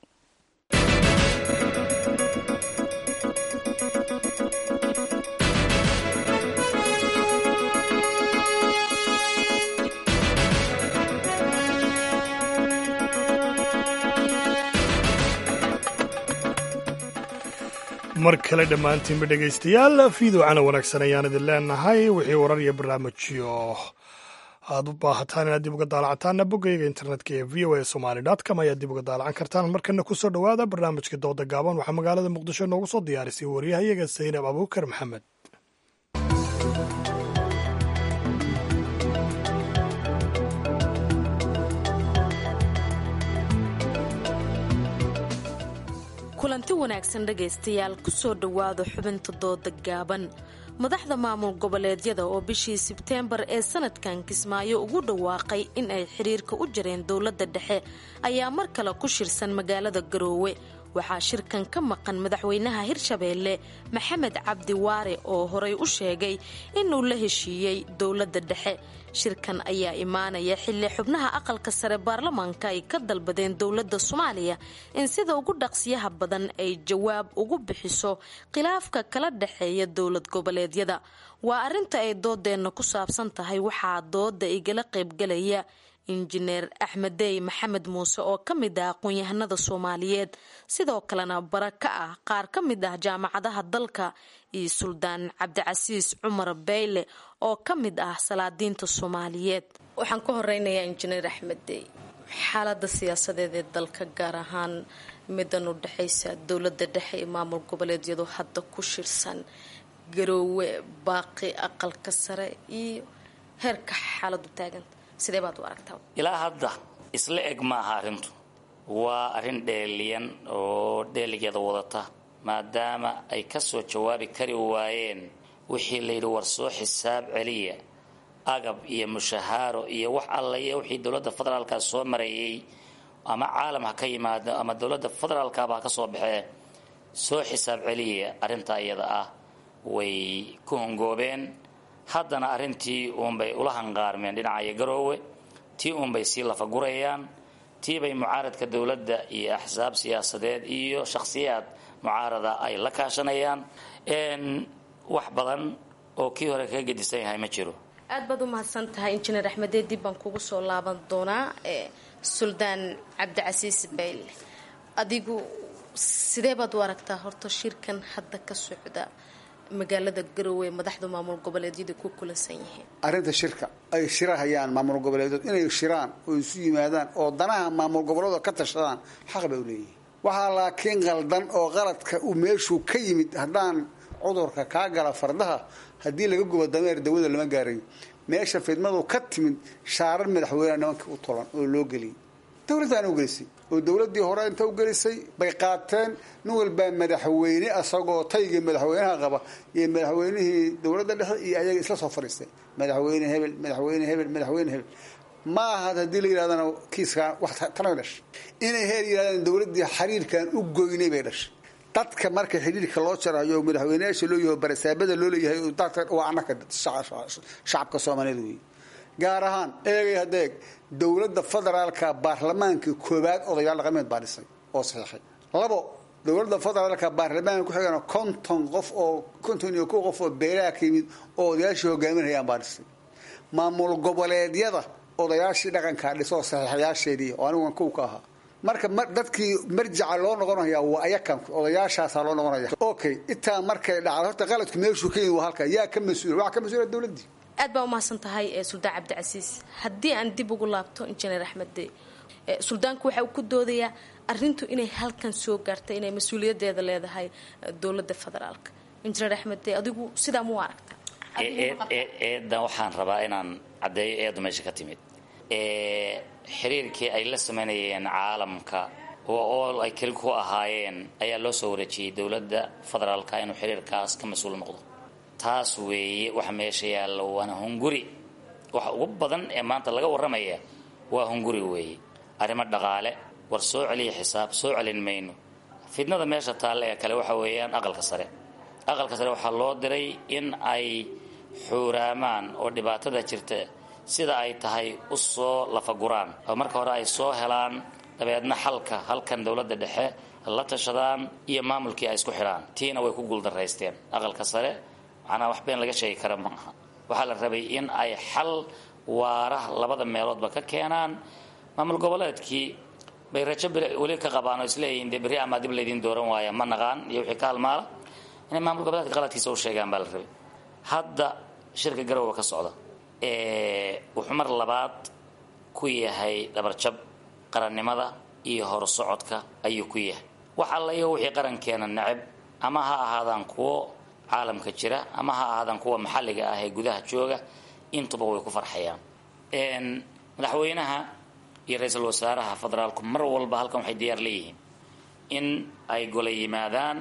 mar kale dhammaantiinba dhegaystayaal fiidowcana wanaagsan ayaan idin leenahay wixii warar iyo barnaamijyo aad u baahataan inaad dib uga daalacantaanna boggayga internetka ee v o a somali com ayaad dib uga daalacan kartaan markana kusoo dhowaada barnaamijka dooda gaaban waxaa magaalada muqdisho noogu soo diyaarisay waryahayaga saynab abuukar maxamed kulanti wanaagsan dhegaystayaal kusoo dhowaada xubinta dooda gaaban madaxda maamul goboleedyada oo bishii sebteembar ee sanadkan kismaayo ugu dhawaaqay in ay xiriirka u jareen dowladda dhexe ayaa mar kale ku shirsan magaalada garoowe waxaa shirkan ka maqan madaxweynaha hirshabeelle maxamed cabdi waare oo horay u sheegay inuu la heshiiyey dowladda dhexe shirkan ayaa imaanaya xilli xubnaha aqalka sare baarlamaanka ay ka dalbadeen dowladda soomaaliya in sida ugu dhaqsiyaha badan ay jawaab ugu bixiso khilaafka kala dhexeeya dowlad goboleedyada waa arrinta ay doodeenna ku saabsan tahay waxaa dooda igala qaybgalaya injineer axmedey maxamed muuse oo ka mid ah aqoon-yahanada soomaaliyeed sidoo kalena bara ka ah qaar ka mid ah jaamacadaha dalka iyo suldaan cabdicasiis cumar beyle oo ka mid ah salaadiinta soomaaliyeed waxaan ka horeynayaa injineer axmedey xaalada siyaasadeed ee dalka gaar ahaan midan u dhexaysa dowlada dhexe ee maamul goboleedyadu hadda ku shirsan garoowe baaqi aqalka sare iyo heerka xaaladu taaganta sidee baad u aragtaa ilaa hadda isla eg maaha arrintu waa arrin dheeliyan oo dheeligeeda wadata maadaama ay ka soo jawaabi kari waayeen wixii layidhi war soo xisaab celiya agab iyo mushahaaro iyo wax alla iyo wixii dowladda federaalka soo marayay ama caalam ha ka yimaado ama dowladda federaalkaba ha ka soo baxee soo xisaab celiya arrintaa iyada ah way ku hongoobeen haddana arrintii uunbay ula hanqaarmeen dhinacayo garoowe tii uunbay sii lafagurayaan tiibay mucaaradka dowladda iyo axsaab siyaasadeed iyo shakhsiyaad mucaarada ay la kaashanayaan wax badan oo kii hore kaga gedisan yahay ma jiro aad baad u mahadsan tahay injineer axmedee dib baan kugu soo laaban doonaa suldaan cabdicasiis bayle adigu sidee baad u aragtaa horta shirkan hadda ka socda magaalada garoowe madaxda maamul goboleedyada ku kulansan yihiin arrinta shirka ay shirahayaan maamul goboleedood inay shiraan oo isu yimaadaan oo danaha maamul goboleedoo ka tashadaan xaq bay u leeyihiin waxaa laakiin qaldan oo qaladka uu meeshuu ka yimid haddaan cudurka kaa gala fardaha haddii laga gubo dameer dawada lama gaarayo meesha fidmadu ka timid shaarar madaxweyneha nimanka u tolan oo loo geliyay dowladdaana u gelisay oo dowladdii hore inta u gelisay bay qaateen nin walbaa madaxweyne asagoo taygii madaxweynaha qaba iyo madaxweynihii dowladda dhexe iyo ayaga isla soo fadhiistay madaxweyne hebel madaxweyne hebel madaxweyne hebel ma ahad haddii la yidhahdana kiiskaan wax tanay dhashay inay heer yidhahdaan dowladdii xiriirkan u goynay bay dhashay dadka marka xidhiirka loo jarayo madaxweyneyaasha loo yahay barasaabada loo leeyahay waa anaka shacabka soomaaliyeed wey gaar ahaan eegay hadeeg dowladda federaalka baarlamaanka koowaad odayaal dhaqameed baa dhisay oo saxiixay labo dowladda federaalka baarlamaanka kuxigana konton qof oo konton iyo kow qof oo beelaha ka yimid oo odayaashii hogaaminayaan baa dhisay maamul goboleedyada odayaashii dhaqankaa dhisoo saxiixayaasheedii oo anigu kow ka ahaa marka dadkii marjaca loo noqonaya waa ayakan odayaashaasaa loo noqonaya okay intaa markay dhacdo horta qaladku meeshuu ka yimid waa halka yaa ka mas-uula waxaa ka mas-uula dowladdii aad baa umahadsan tahay suldaan cabdicasiis haddii aan dib ugu laabto injineer axmede suldaanku waxa uu ku doodayaa arintu inay halkan soo gaartay inay mas-uuliyadeeda leedahay dowladda federaalka injineer axmede adigu sidaa mu aragta eedan waxaan rabaa inaan caddeeyo eedu meesha ka timid xiriirkii ay la samaynayeen caalamka oo ool ay keli ku ahaayeen ayaa loo soo wareejiyey dowladda federaalka inuu xiriirkaas ka mas-uul noqdo taas weeye waxa meesha yaalla waana hunguri waxa ugu badan ee maanta laga warramaya waa hunguri weeye arrimo dhaqaale war soo celiya xisaab soo celin mayno fidnada meesha taalle ee kale waxa weeyaan aqalka sare aqalka sare waxaa loo diray in ay xuuraamaan oo dhibaatada jirta sida ay tahay u soo lafaguraan oo marka hore ay soo helaan dabeedna xalka halkan dowladda dhexe la tashadaan iyo maamulkii ay isku xidhaan tiina way ku guuldaraysteen aqalka sare macnaa wax been laga sheegi kara ma aha waxaa la rabay in ay xal waara labada meeloodba ka keenaan maamul goboleedkii bay rajo weli ka qabaan oo isleeyihiin dee berri amaa dib laydin dooran waaya ma naqaan iyo wixii ka halmaala inay maamul goboleedka qaladkiisa u sheegaan baa la rabay hadda shirka garowa ka socda wuxuu mar labaad ku yahay dhabarjab qarannimada iyo horsocodka ayuu ku yahay wax alla iyo wixii qarankeena necab ama ha ahaadaan kuwo caalamka jira ama ha ahaadaan kuwa maxalliga ah ee gudaha jooga intuba way ku farxayaan madaxweynaha iyo ra-iisul wasaaraha federaalku mar walba halkan waxay diyaar leeyihiin in ay gola yimaadaan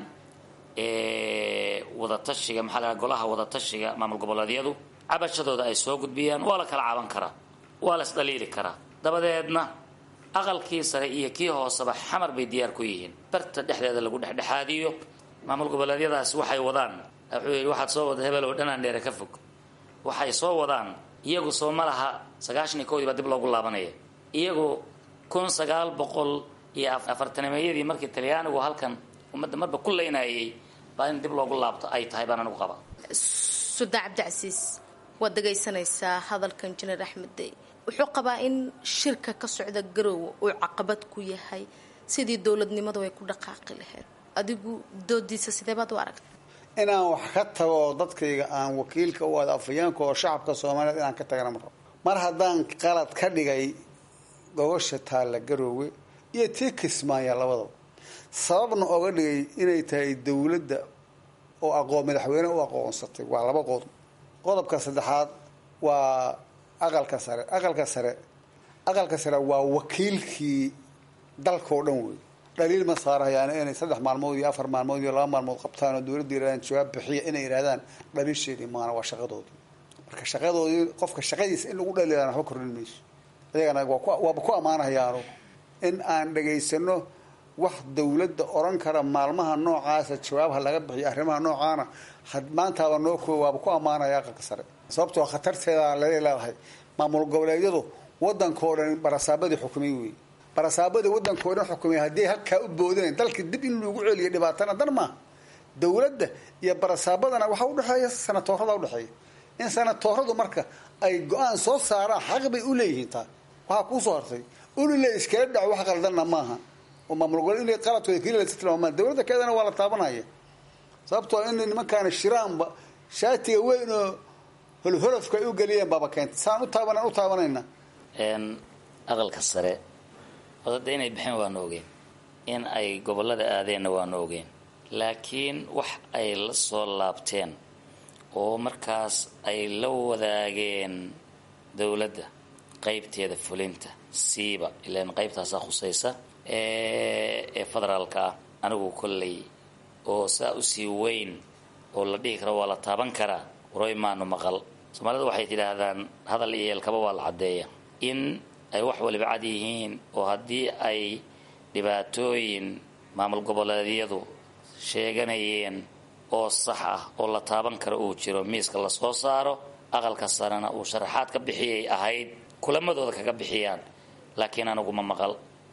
wadatashiga maxaa la golaha wadatashiga maamul goboleedyadu cabashadooda ay soo gudbiyaan waa la kala caban karaa waa la isdhaliili karaa dabadeedna aqalkii sare iyo kii hooseba xamar bay diyaar ku yihiin barta dhexdeeda lagu dhexdhexaadiyo maamul goboleedyadaas waxay wadaan wuxuu yidhi waxaad soo wada hebel oo dhanaan dheere ka fog waxay soo wadaan iyagu soo ma laha sagaashan iyo kowdii baa dib loogu laabanaya iyagu kun sagaal boqol iyo afartanimeeyadii markii talyaanigu halkan ummadda marba ku leynayay baa in dib loogu laabto ay tahay baan anigu qaba suldaan cabdicasiis waad dhegaysanaysaa hadalkan jineer axmed dey wuxuu qabaa in shirka ka socda garoowe uu caqabad ku yahay sidii dowladnimadu ay ku dhaqaaqi lahayd adigu doodiisa sidee baad u aragta inaan wax ka tago oo dadkayga aan wakiilka u ada afayeenka oo shacabka soomaaliyeed inaan ka tagana marrabo mar haddaan qalad ka dhigay gogosha taalla garoowe iyo tii kismaaya labadaba sababna oga dhigay inay tahay dowladda oo aqoon madaxweyne u aqoonsatay waa laba qodob qodobka saddexaad waa aqalka sare aqalka sare aqalka sare waa wakiilkii dalka oo dhan wey dhaliil ma saarahayaan inay saddex maalmood iyo afar maalmood iyo laba maalmood qabtaan oo dowladda yirahdaan jawaab bixiya inay yidhahdaan dhaliisheedii maana waa shaqadoodii marka shaqadoodii qofka shaqadiisa in lagu dhaliilaan waxba kordhin mayso ayagana waaba ku ammaanahayaano in aan dhegaysano wax dowladda oran kara maalmaha noocaasa jawaabha laga bixiyo arrimaha noocaana maantaaba noo koo waaba ku ammaanaya aqalka sare sababtoo khatarteeda lala leedahay maamul goboleedyadu wadankao dhan barasaabadii xukumay wey barasaabadii wadankao dhan xukumay haddii halkaa u boodeen dalka dib in lagu celiyo dhibaatana dan maaha dowladda iyo barasaabadana waxaa udhexeeya sanatoorada udhexeeya in sanatooradu marka ay go-aan soo saaraan xaq bay u leeyihiin taa waxaa kuusoo hartay ulile iskala dhaco wax qaldanna maaha oo maamul gobole inay qaladkooda keliya si tilmaamaan dowladda keedana waa la taabanaya sababtoo inay nimankaana shiraanba shaatiga weyn oo holholofka ay u geliyeen baaba keentay saan u taabanaan u taabanayna aqalka sare odada inay bixeen waanu ogeen in ay gobolada aadeenna waanu ogeen laakiin wax ay la soo laabteen oo markaas ay la wadaageen dowladda qaybteeda fulinta siiba ilaan qaybtaasaa khusaysa ee federaalka ah anigu kolley oo saa usii weyn oo la dhihi karo waa la taaban karaa waroy maanu maqal soomaalida waxay tidhaahdaan hadal iyo yeelkaba waa la caddeeya in ay wax waliba cad yihiin oo haddii ay dhibaatooyin maamul goboleedyadu sheeganayeen oo sax ah oo la taaban karo uu jiro miiska lasoo saaro aqalka sarena uu sharaxaad ka bixiyay ahayd kulamadooda kaga bixiyaan laakiin aniguma maqal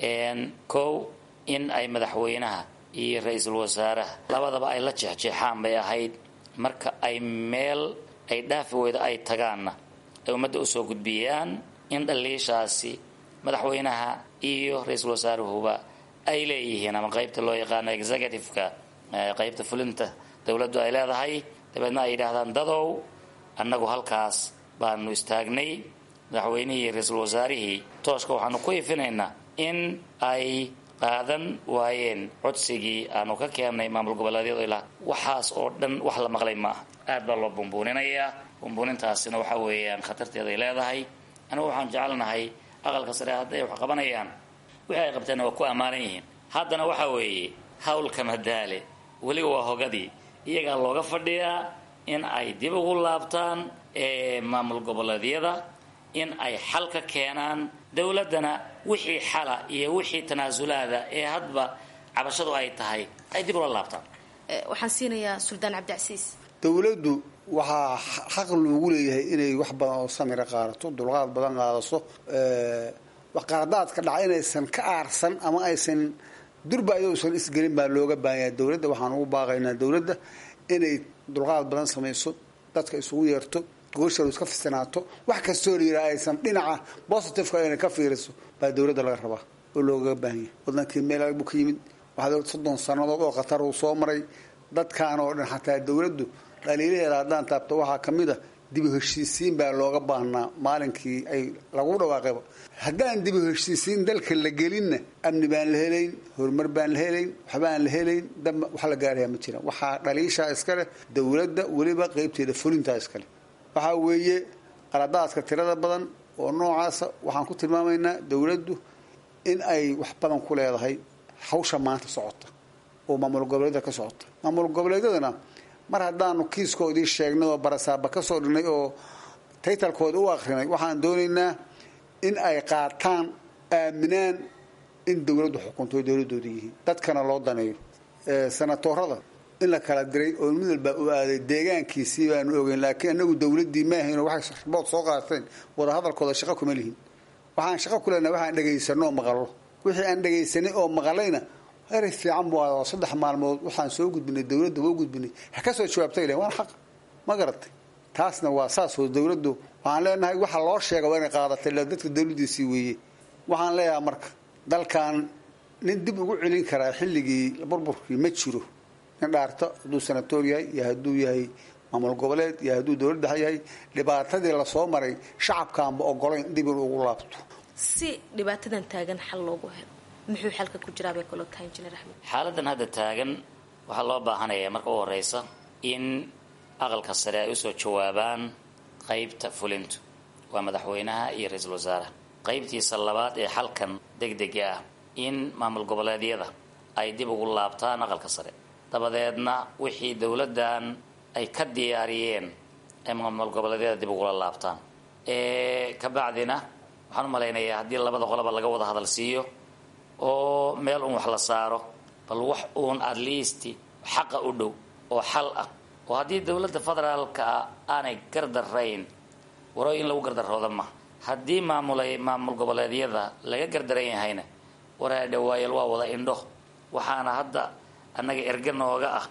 kow in ay madaxweynaha iyo ra-iisul wasaaraha labadaba ay la jeexjeexaan bay ahayd marka ay meel ay dhaafi weyda ay tagaanna ay ummadda usoo gudbiyaan in dhaliishaasi madaxweynaha iyo ra-iisul wasaaruhuba ay leeyihiin ama qaybta loo yaqaano executive-ka qaybta fulinta dowladdu ay leedahay dabeedna ay yidhaahdaan dadow annagu halkaas baanu istaagnay madaxweynihii iyo ra-iisul wasaarihii tooshka waxaanu ku ifinaynaa in ay qaadan waayeen codsigii aanu ka keennay maamul goboleedyadu ilaa waxaas oo dhan wax la maqlay ma aha aad baa loo bumbuuninayaa bumbuunintaasina waxa weeyaan khatarteeday leedahay anigu waxaan jecelnahay aqalka sare hadday wax qabanayaan wixii ay qabteenna waa ku ammaanan yihiin haddana waxa weeye hawlka madaale weliba waa hogadii iyagaa looga fadhiyaa in ay dib ugu laabtaan maamul goboleedyada in ay xal ka keenaan dowladdana wixii xala iyo wixii tanaasulaada ee hadba cabashadu ay tahay ay dib ula laabtaan waxaan siinayaa suldaan cabdicasiis dowladdu waxaa xaq loogu leeyahay inay wax badan oo samira qaadato dulqaad badan qaadaso wax qaradaadka dhaca inaysan ka aarsan ama aysan durba ayousan isgelin baa looga baahanyahay dowladda waxaan ugu baaqaynaa dowladda inay dulqaad badan samayso dadka isugu yeerto goosha iska fistinaato wax kastoo la yidhaha aysan dhinaca positiveka inay ka fiiriso baa dowladda laga rabaa oo loogaga baahan yahay wadankii meel adag buu ka yimid waxaa soddon sannadood oo khatar uu soo maray dadkaan oo dhan xataa dowladdu dhaliilaheeda haddaan taabto waxaa ka mid a dib u heshiisiin baa looga baahnaa maalinkii ay lagu dhawaaqayba haddaan dib u heshiisiin dalka la gelinna amni baan la helayn horumar baan la helayn waxbaan la helayn damba wax la gaarayaa ma jiraan waxaa dhaliishaa iska leh dowladda weliba qeybteeda fulintaa iska leh waxaa weeye qaladaadka tirada badan oo noocaasa waxaan ku tilmaamaynaa dowladdu in ay wax badan ku leedahay hawsha maanta socota oo maamul goboleedyada ka socota maamul goboleedyadana mar haddaanu kiiskoodii sheegnay oo barasaaba ka soo dhignay oo taytalkooda u akrinay waxaan doonaynaa in ay qaataan aaminaan in dowladdu xukunto ay dowladooda yihiin dadkana loo daneeyo sanatoorada in la kala diray oo mid walba u aaday deegaankiisii baanu ogeyn laakiin anagu dowladdii maahayn waxay ribood soo qaateen wadahadalkooda shaqo kuma lihin waxaan shaqo ku leenahay waxaan dhegaysanno oo maqallo wixii aan dhegaysanay oo maqalayna erey fiican buu ahaa oo saddex maalmood waxaan soo gudbinay dowladda waa u gudbinay ha ka soo jawaabtay leh waan xaq ma garatay taasna waa saas oo dowladdu waxaan leenahay waxa loo sheega waa inay qaadatay le dadka dowladdiisii weeye waxaan leeyahay marka dalkan nin dib ugu celin karaa xilligii burburkii ma jiro nin dhaarto hadduu sanatoor yahay iyo hadduu yahay maamul goboleed iyo hadduu dowlad dhexe yahay dhibaatadii lasoo maray shacabkaanba ogolayn dib in ugu laabto si dhibaatadan taagan xal loogu helo muxuu xalka ku jiraa bay kaloo tahay injineer axmed xaaladan hadda taagan waxaa loo baahanaya marka u horeysa in aqalka sare ay usoo jawaabaan qeybta fulintu waa madaxweynaha iyo ra-iisul wasaaraha qeybtiisa labaad ee xalkan degdega ah in maamul goboleedyada ay dib ugu laabtaan aqalka sare dabadeedna wixii dowladdan ay ka diyaariyeen ay maamul goboleedyada dib ugula laabtaan ka bacdina waxaan u malaynayaa haddii labada qoloba laga wada hadal siiyo oo meel uun wax la saaro bal wax uun at least xaqa u dhow oo xal ah oo haddii dowladda federaalka ah aanay gardarayn waro in lagu gardarooda ma haddii maamulay maamul goboleedyada laga gardaran yahayna waraa dhawaayal waa wada indho waxaana hadda annaga erge nooga ah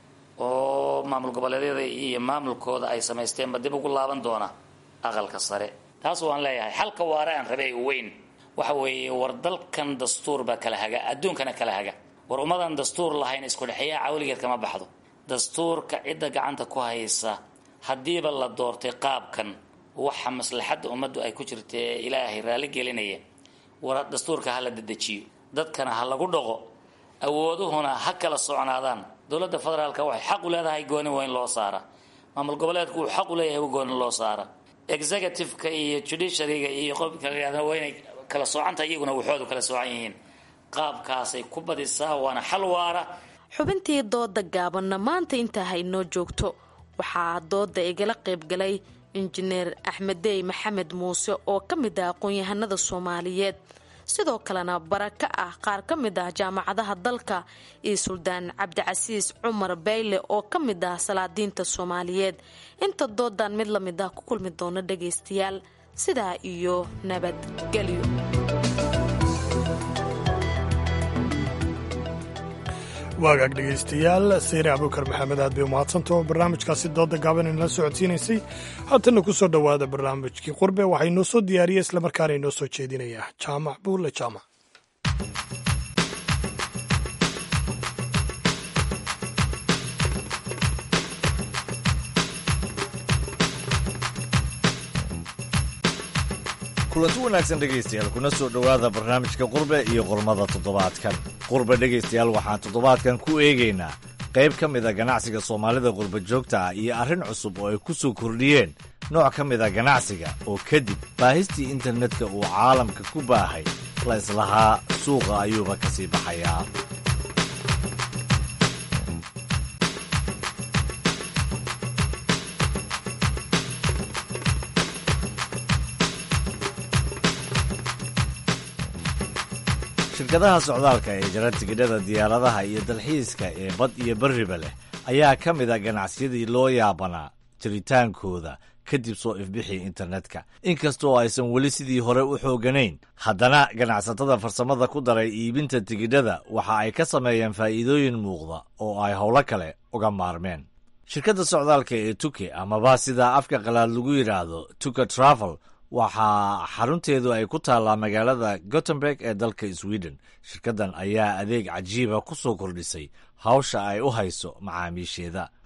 oo maamul goboleedyada iyo maamulkooda ay samaysteenba dib ugu laaban doona aqalka sare taas waan leeyahay xalka waare aan rabay weyn waxa weeye war dalkan dastuur baa kala haga adduunkana kala haga war ummadan dastuur lahayn isku dhexeeyaa cawligeed kama baxdo dastuurka cidda gacanta ku haysa haddiiba la doortay qaabkan waxa maslaxadda ummaddu ay ku jirta ee ilaahay raalli gelinaya war dastuurka ha la dedejiyo dadkana ha lagu dhaqo awooduhuna ha kala socnaadaan dowladda federaalka waxay xaq u leedahay gooni waa in loo saara maamul goboleedku uu xaq u leeyahay gooni loo saara executive-ka iyo judiciaryga iyo qofka la waa inay kala soocanta iyaguna waxoodu kala soocan yihiin qaabkaasay ku badisaa waana xal waara xubintii dooda gaabanna maanta intaa haynoo joogto waxaa dooda igala qaybgalay injineer axmeddey maxamed muuse oo ka mid ah aqoon-yahanada soomaaliyeed sidoo kalena baraka ah qaar ka mid ah jaamacadaha dalka iyo suldaan cabdicasiis cumar bayle oo ka mid ah salaadiinta soomaaliyeed inta doodan mid la mid ah ku kulmi doona dhagaystayaal sidaa iyo nabadgelyo waagaag dhegaystayaal sayre abuukar maxamed aad bay umahadsantaho barnaamijkaasi dooda gaaban inala socodsiinaysay haatanna ku soo dhowaada barnaamijkii qurbe waxaa inoo soo diyaariyey islamarkaana inoo soo jeedinayaa jaamac buulle jaamac kulanti wanaagsan dhegaystayaal kuna soo dhowaada barnaamijka qurbe iyo qormada toddobaadkan qurbe dhegaystayaal waxaan toddobaadkan ku eegaynaa qayb ka mida ganacsiga soomaalida qurba joogta ah iyo arrin cusub oo ay ku soo kordhiyeen nooc ka mida ganacsiga oo kadib baahistii internetka uu caalamka ku baahay la islahaa suuqa ayuuba ka sii baxayaa shirkadaha socdaalka ee jara tigidhada diyaaradaha iyo dalxiiska ee bad iyo berriba leh ayaa ka mid a ganacsiyadii loo yaabanaa jiritaankooda kadib soo ifbixii internetka inkastoo aysan weli sidii hore u xooganayn haddana ganacsatada farsamada ku daray iibinta tigidhada waxa ay ka sameeyeen faa'iidooyin muuqda oo ay howlo kale uga maarmeen shirkadda socdaalka ee tuke amaba sida afka qalaad lagu yidhaahdo tuka travel waxaa xarunteedu ay ku taallaa magaalada gotemburg ee dalka sweden shirkaddan ayaa adeeg cajiiba ku soo kordhisay hawsha ay u hayso macaamiisheeda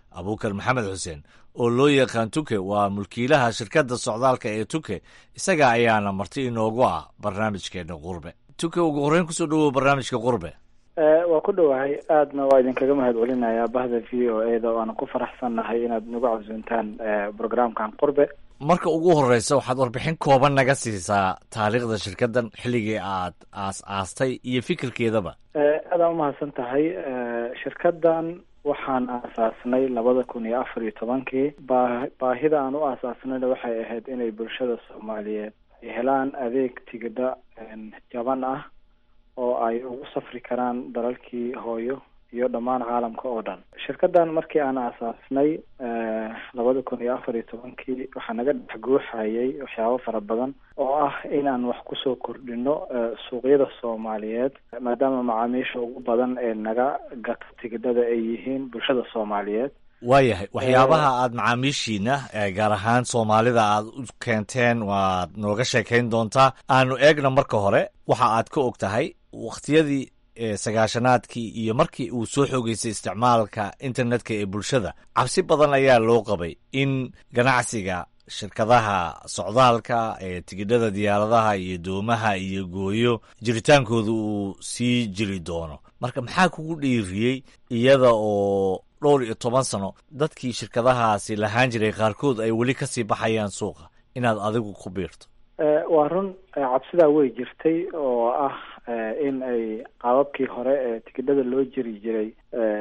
abuukar maxamed xuseen oo loo yaqaan tuke waa mulkiilaha shirkadda socdaalka ee tuke isaga ayaana marti inoogu ah barnaamijkeena qurbe tuke ugu horreyn kusoo dhawow barnaamijka qurbe waa ku dhowahay aadna waa idinkaga mahad celinayaa bahda v o e da waana ku faraxsannahay inaad nagu casuuntaan programkan qurbe marka ugu horreysa waxaad warbixin kooban naga siisaa taariikhda shirkaddan xilligii aad aas aastay iyo fikirkeedaba aadaan umahadsan tahay shirkaddan waxaan aasaasnay labada kun iyo afar iyo tobankii baa baahida aan u aasaasnayna waxay ahayd inay bulshada soomaaliyeed ay helaan adeeg tigidha jaban ah oo ay ugu safri karaan dalalkii hooyo iyo dhammaan caalamka oo dhan shirkaddan markii aan aasaasnay labada kun iyo afar iyo tobankii waxaa naga dhex guuxayay waxyaabo fara badan oo ah inaan wax kusoo kordhino suuqyada soomaaliyeed maadaama macaamiisha ugu badan ee naga gato tigidhada ay yihiin bulshada soomaaliyeed waayahay waxyaabaha aada macaamiishiina gaar ahaan soomaalida aad u keenteen waad nooga sheekayn doontaa aanu eegna marka hore waxa aad ka og tahay wakhtiyadii sagaashanaadkii iyo markii uu soo xoogeysay isticmaalka internetka ee bulshada cabsi badan ayaa loo qabay in ganacsiga shirkadaha socdaalka ee tigidhada diyaaradaha iyo doomaha iyo gooyo jiritaankooda uu sii jiri doono marka maxaa kugu dhiiriyey iyada oo dhowr iyo toban sano dadkii shirkadahaasi lahaan jiray qaarkood ay weli kasii baxayaan suuqa inaad adigu ku biirto waa run cabsidaa way jirtay oo ah in ay qaababkii hore ee tigidhada loo jiri jiray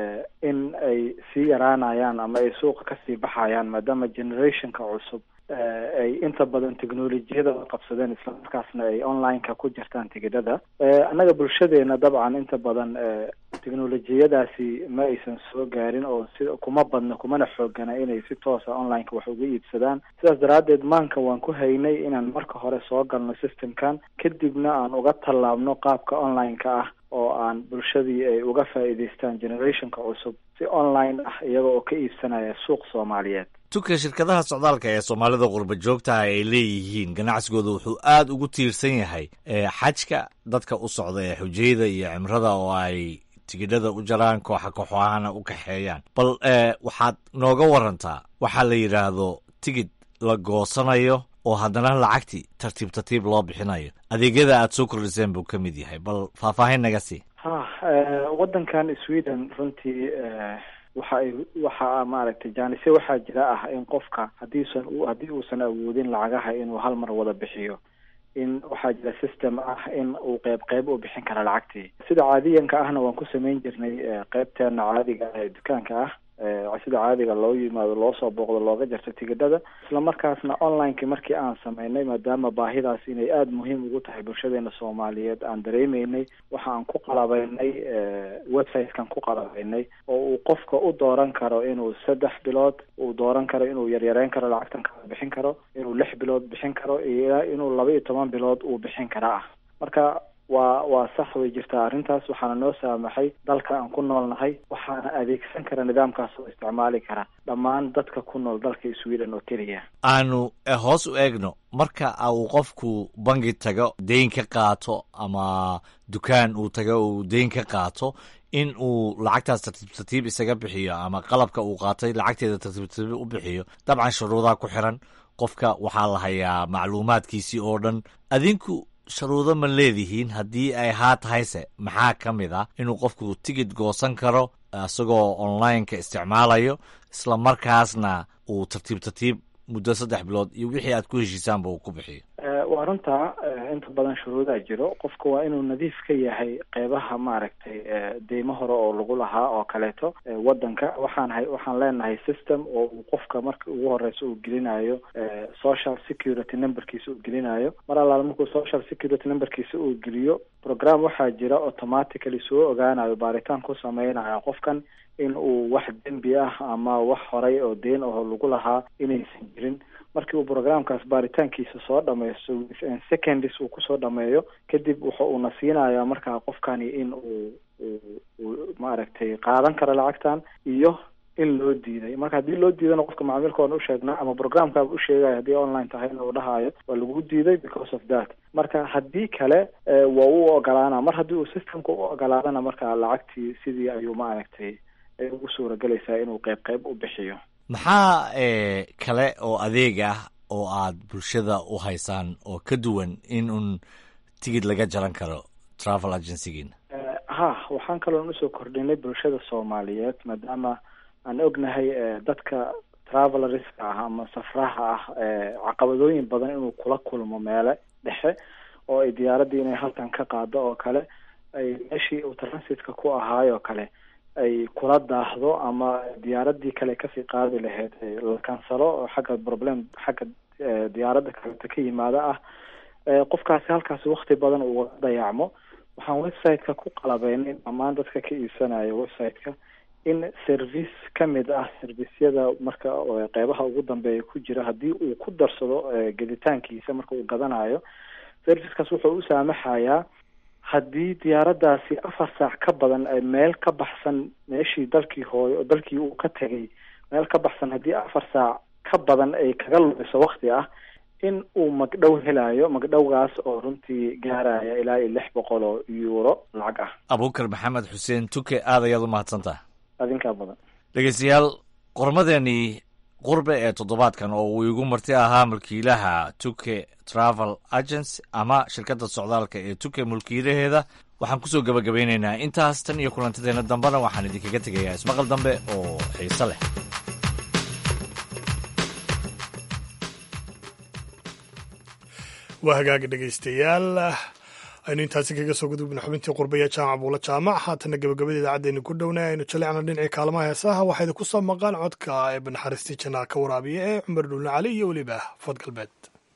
in ay sii yaraanayaan ama ay suuqa kasii baxayaan maadaama generationka cusub ay inta badan technolojiyada qabsadeen islamarkaasna ay online-ka ku jirtaan tigidhada annaga bulshadeena dabcan inta badan technolojiyadaasi ma aysan soo gaarin oo si kuma badna kumana xoogana inay si toosa online-ka wax uga iibsadaan sidaas daraaddeed maanka waan ku haynay inaan marka hore soo galno systemkan kadibna aan uga tallaabno qaabka online-ka ah oo aan bulshadii ay uga faa'iidaystaan generationka cusub si online ah iyaga oo ka iibsanaya suuq soomaaliyeed tuka shirkadaha socdaalka ee soomaalida qurba joogtaha ay leeyihiin ganacsigooda wuxuu aada ugu tiirsan yahay xajka dadka u socda ee xujayada iyo cimrada oo ay tigidhada u jaraan kooxa kooxahana u kaxeeyaan bal waxaad nooga warantaa waxaa la yidhaahdo tigid la goosanayo oo haddana lacagti tartiib tartiib loo bixinayo adeegyada aad soo kordhiseen buu ka mid yahay bal faahfaahin naga sii ha waddankan sweden runtii waxa ay waxa maaragtay jaanise waxaa jira ah in qofka haddiisan haddii uusan awoodin lacagaha inuu hal mar wada bixiyo in waxaa jira system ah in uu qeyb qeyb u bixin kara lacagtii sida caadiyanka ahna waan ku samayn jirnay qeybteena caadiga ee dukaanka ah sida caadiga loo yimaado loo soo booqdo looga jarto tigidhada isla markaasna online-ki markii aan sameynay maadaama baahidaas inay aada muhiim ugu tahay bulshadeena soomaaliyeed aan dareemeynay waxa aan ku qalabeynay website-kan ku qalabeynay oo uu qofka u dooran karo inuu saddex bilood uu dooran karo inuu yaryareyn karo lacagtan kala bixin karo inuu lix bilood bixin karo iyo inuu laba iyo toban bilood uu bixin kara ah marka waa waa sax way jirtaa arrintaas waxaana noo saamaxay dalka aan ku noolnahay waxaana adeegsan kara nidaamkaas oo isticmaali kara dhammaan dadka ku nool dalka sweden oo keliya aanu hoos u eegno marka uu qofku bangi tago deyn ka qaato ama dukaan uu tago uu deyn ka qaato in uu lacagtaas tartiib tartiib isaga bixiyo ama qalabka uu qaatay lacagteeda tartiib tartiib u bixiyo dabcan shuruudaha ku xiran qofka waxaa la hayaa macluumaadkiisii oo dhan adinku sharuudo ma leedihiin haddii ay haa tahayse maxaa ka mid ah inuu qofku tigid goosan karo isagoo online-ka isticmaalayo isla markaasna uu tartiib tartiib muddo saddex bilood iyo wixii aad ku heshiisaanba uu ku bixiyo waa runtaa inta badan shuruudaa jiro qofka waa inuu nadiif ka yahay qeybaha maaragtay deymo hore oo lagu lahaa oo kaleeto waddanka waxaan hay waxaan leenahay system oo uu qofka marka ugu horeysa uu gelinayo social security numberkiisa uu gelinayo mar allaala markuu social security numberkiisa uu geliyo program waxaa jira automatically soo ogaanayo baaritaan ku sameynayo qofkan in uu wax dembi ah ama wax horay oo deen aho lagu lahaa inaysan jirin markii uu programkaas baaritaankiisa soo dhameysto within seconds uu kusoo dhameeyo kadib wuxa uuna siinayaa markaa qofkani in uu uu maaragtay qaadan karo lacagtan iyo in loo diiday marka haddii loo diidana qofka macaamiilka waan usheegnaa ama programkaaba usheegaya haddii online tahayna uu dhahayo waa lagu diiday because of that marka haddii kale waa u ogolaana mar haddii uu systemka u ogolaadana marka lacagtii sidii ayuu maaragtay ay ugu suuragelaysaa inuu qeyb qeyb u bixiyo maxaa kale oo adeeg ah oo aad bulshada u haysaan oo ka duwan in un tigid laga jaran karo travel agencygiina ha waxaan kaloon usoo kordhinay bulshada soomaaliyeed maadaama aan ognahay dadka travelerska ah ama safraha ah caqabadooyin badan inuu kula kulmo meele dhexe oo ay diyaaraddii inay halkan ka qaado oo kale ay meeshii uu transitka ku ahaay oo kale ay kula daahdo ama diyaaraddii kale kasii qaadi lahayd la kansalo oo xagga problem xagga diyaaradda kaleta ka yimaada ah qofkaasi halkaasi wakti badan uu dayacmo waxaan website-ka ku qalabeynay dhammaan dadka ka iibsanaya website-ka in service ka mid ah servisyada marka qeybaha ugu dambeeya ku jira haddii uu ku darsado geditaankiisa marka uu gadanayo servicekaas wuxuu u saamaxayaa haddii diyaaraddaasi afar saac ka badan ay meel ka baxsan meeshii dalkii hooyo dalkii uu ka tegay meel ka baxsan haddii afar saac ka badan ay kaga lumiso wakti ah in uu magdhow helayo magdhowgaas oo runtii gaaraya ilaa iyo lix boqol oo euro lacag ah abuukar maxamed xuseen tuke aad ayaad u mahadsantaha adinkaa badan dhegeystayaal qormadeenii qurbe ee toddobaadkan oo uu igu marti ahaa mulkiilaha tuke travel agency ama shirkadda socdaalka ee tuke mulkiilaheeda waxaan kusoo gabagabeyneynaa intaas tan iyo kulantadeena dambena waxaan idinkaga tegayaa ismaqal dambe oo xiise leh waa hagaagi dhegaystayaal aynu intaasi kaga soo gudubna xubintii qurbaya jaamac buula jaamac haatana gabagabada idaacaddeeni ku dhowna aynu jalecna dhinacii kaalmaha heesaha waxaa idinku soo maqaan codka ee banaxariistii janaa ka waraabiya ee cumar dhuulna cali iyo weliba fad galbeed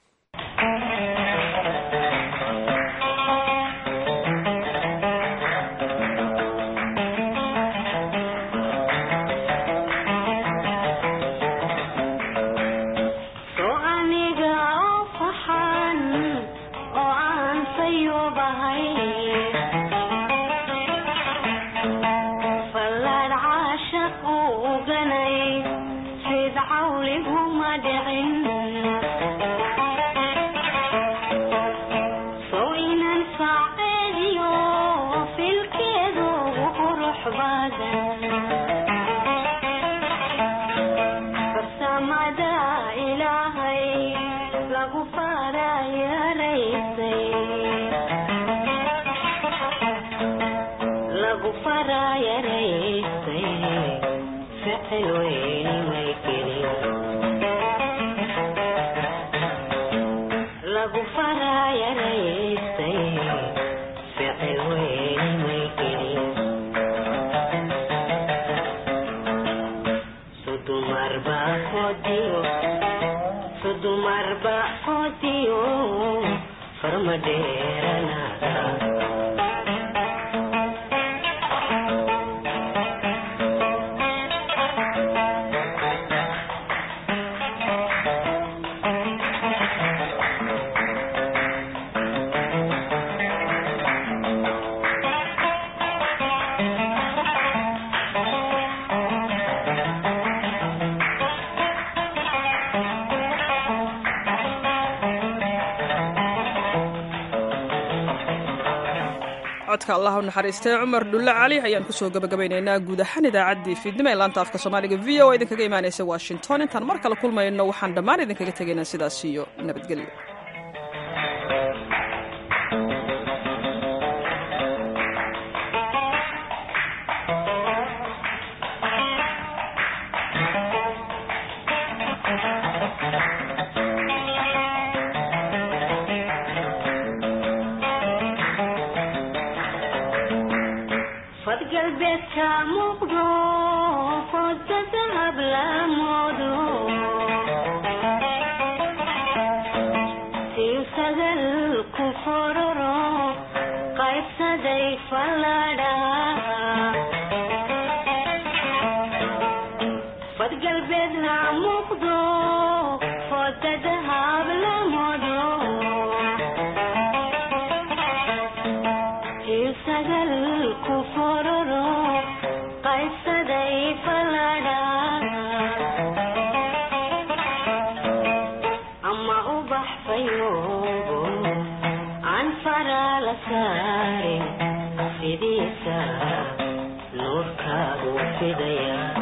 codka allah u naxariistay cumar dhulle cali ayaan kusoo gabagabaynaynaa guud ahaan idaacaddii fiidnimo ee laanta afka soomaaliga v o idinkaga imaanaysa washington intaan mar kale kulmayno waxaan dhammaan idinkaga tegaynaa sidaas iyo nabadgelyo nuurkaagu fidaya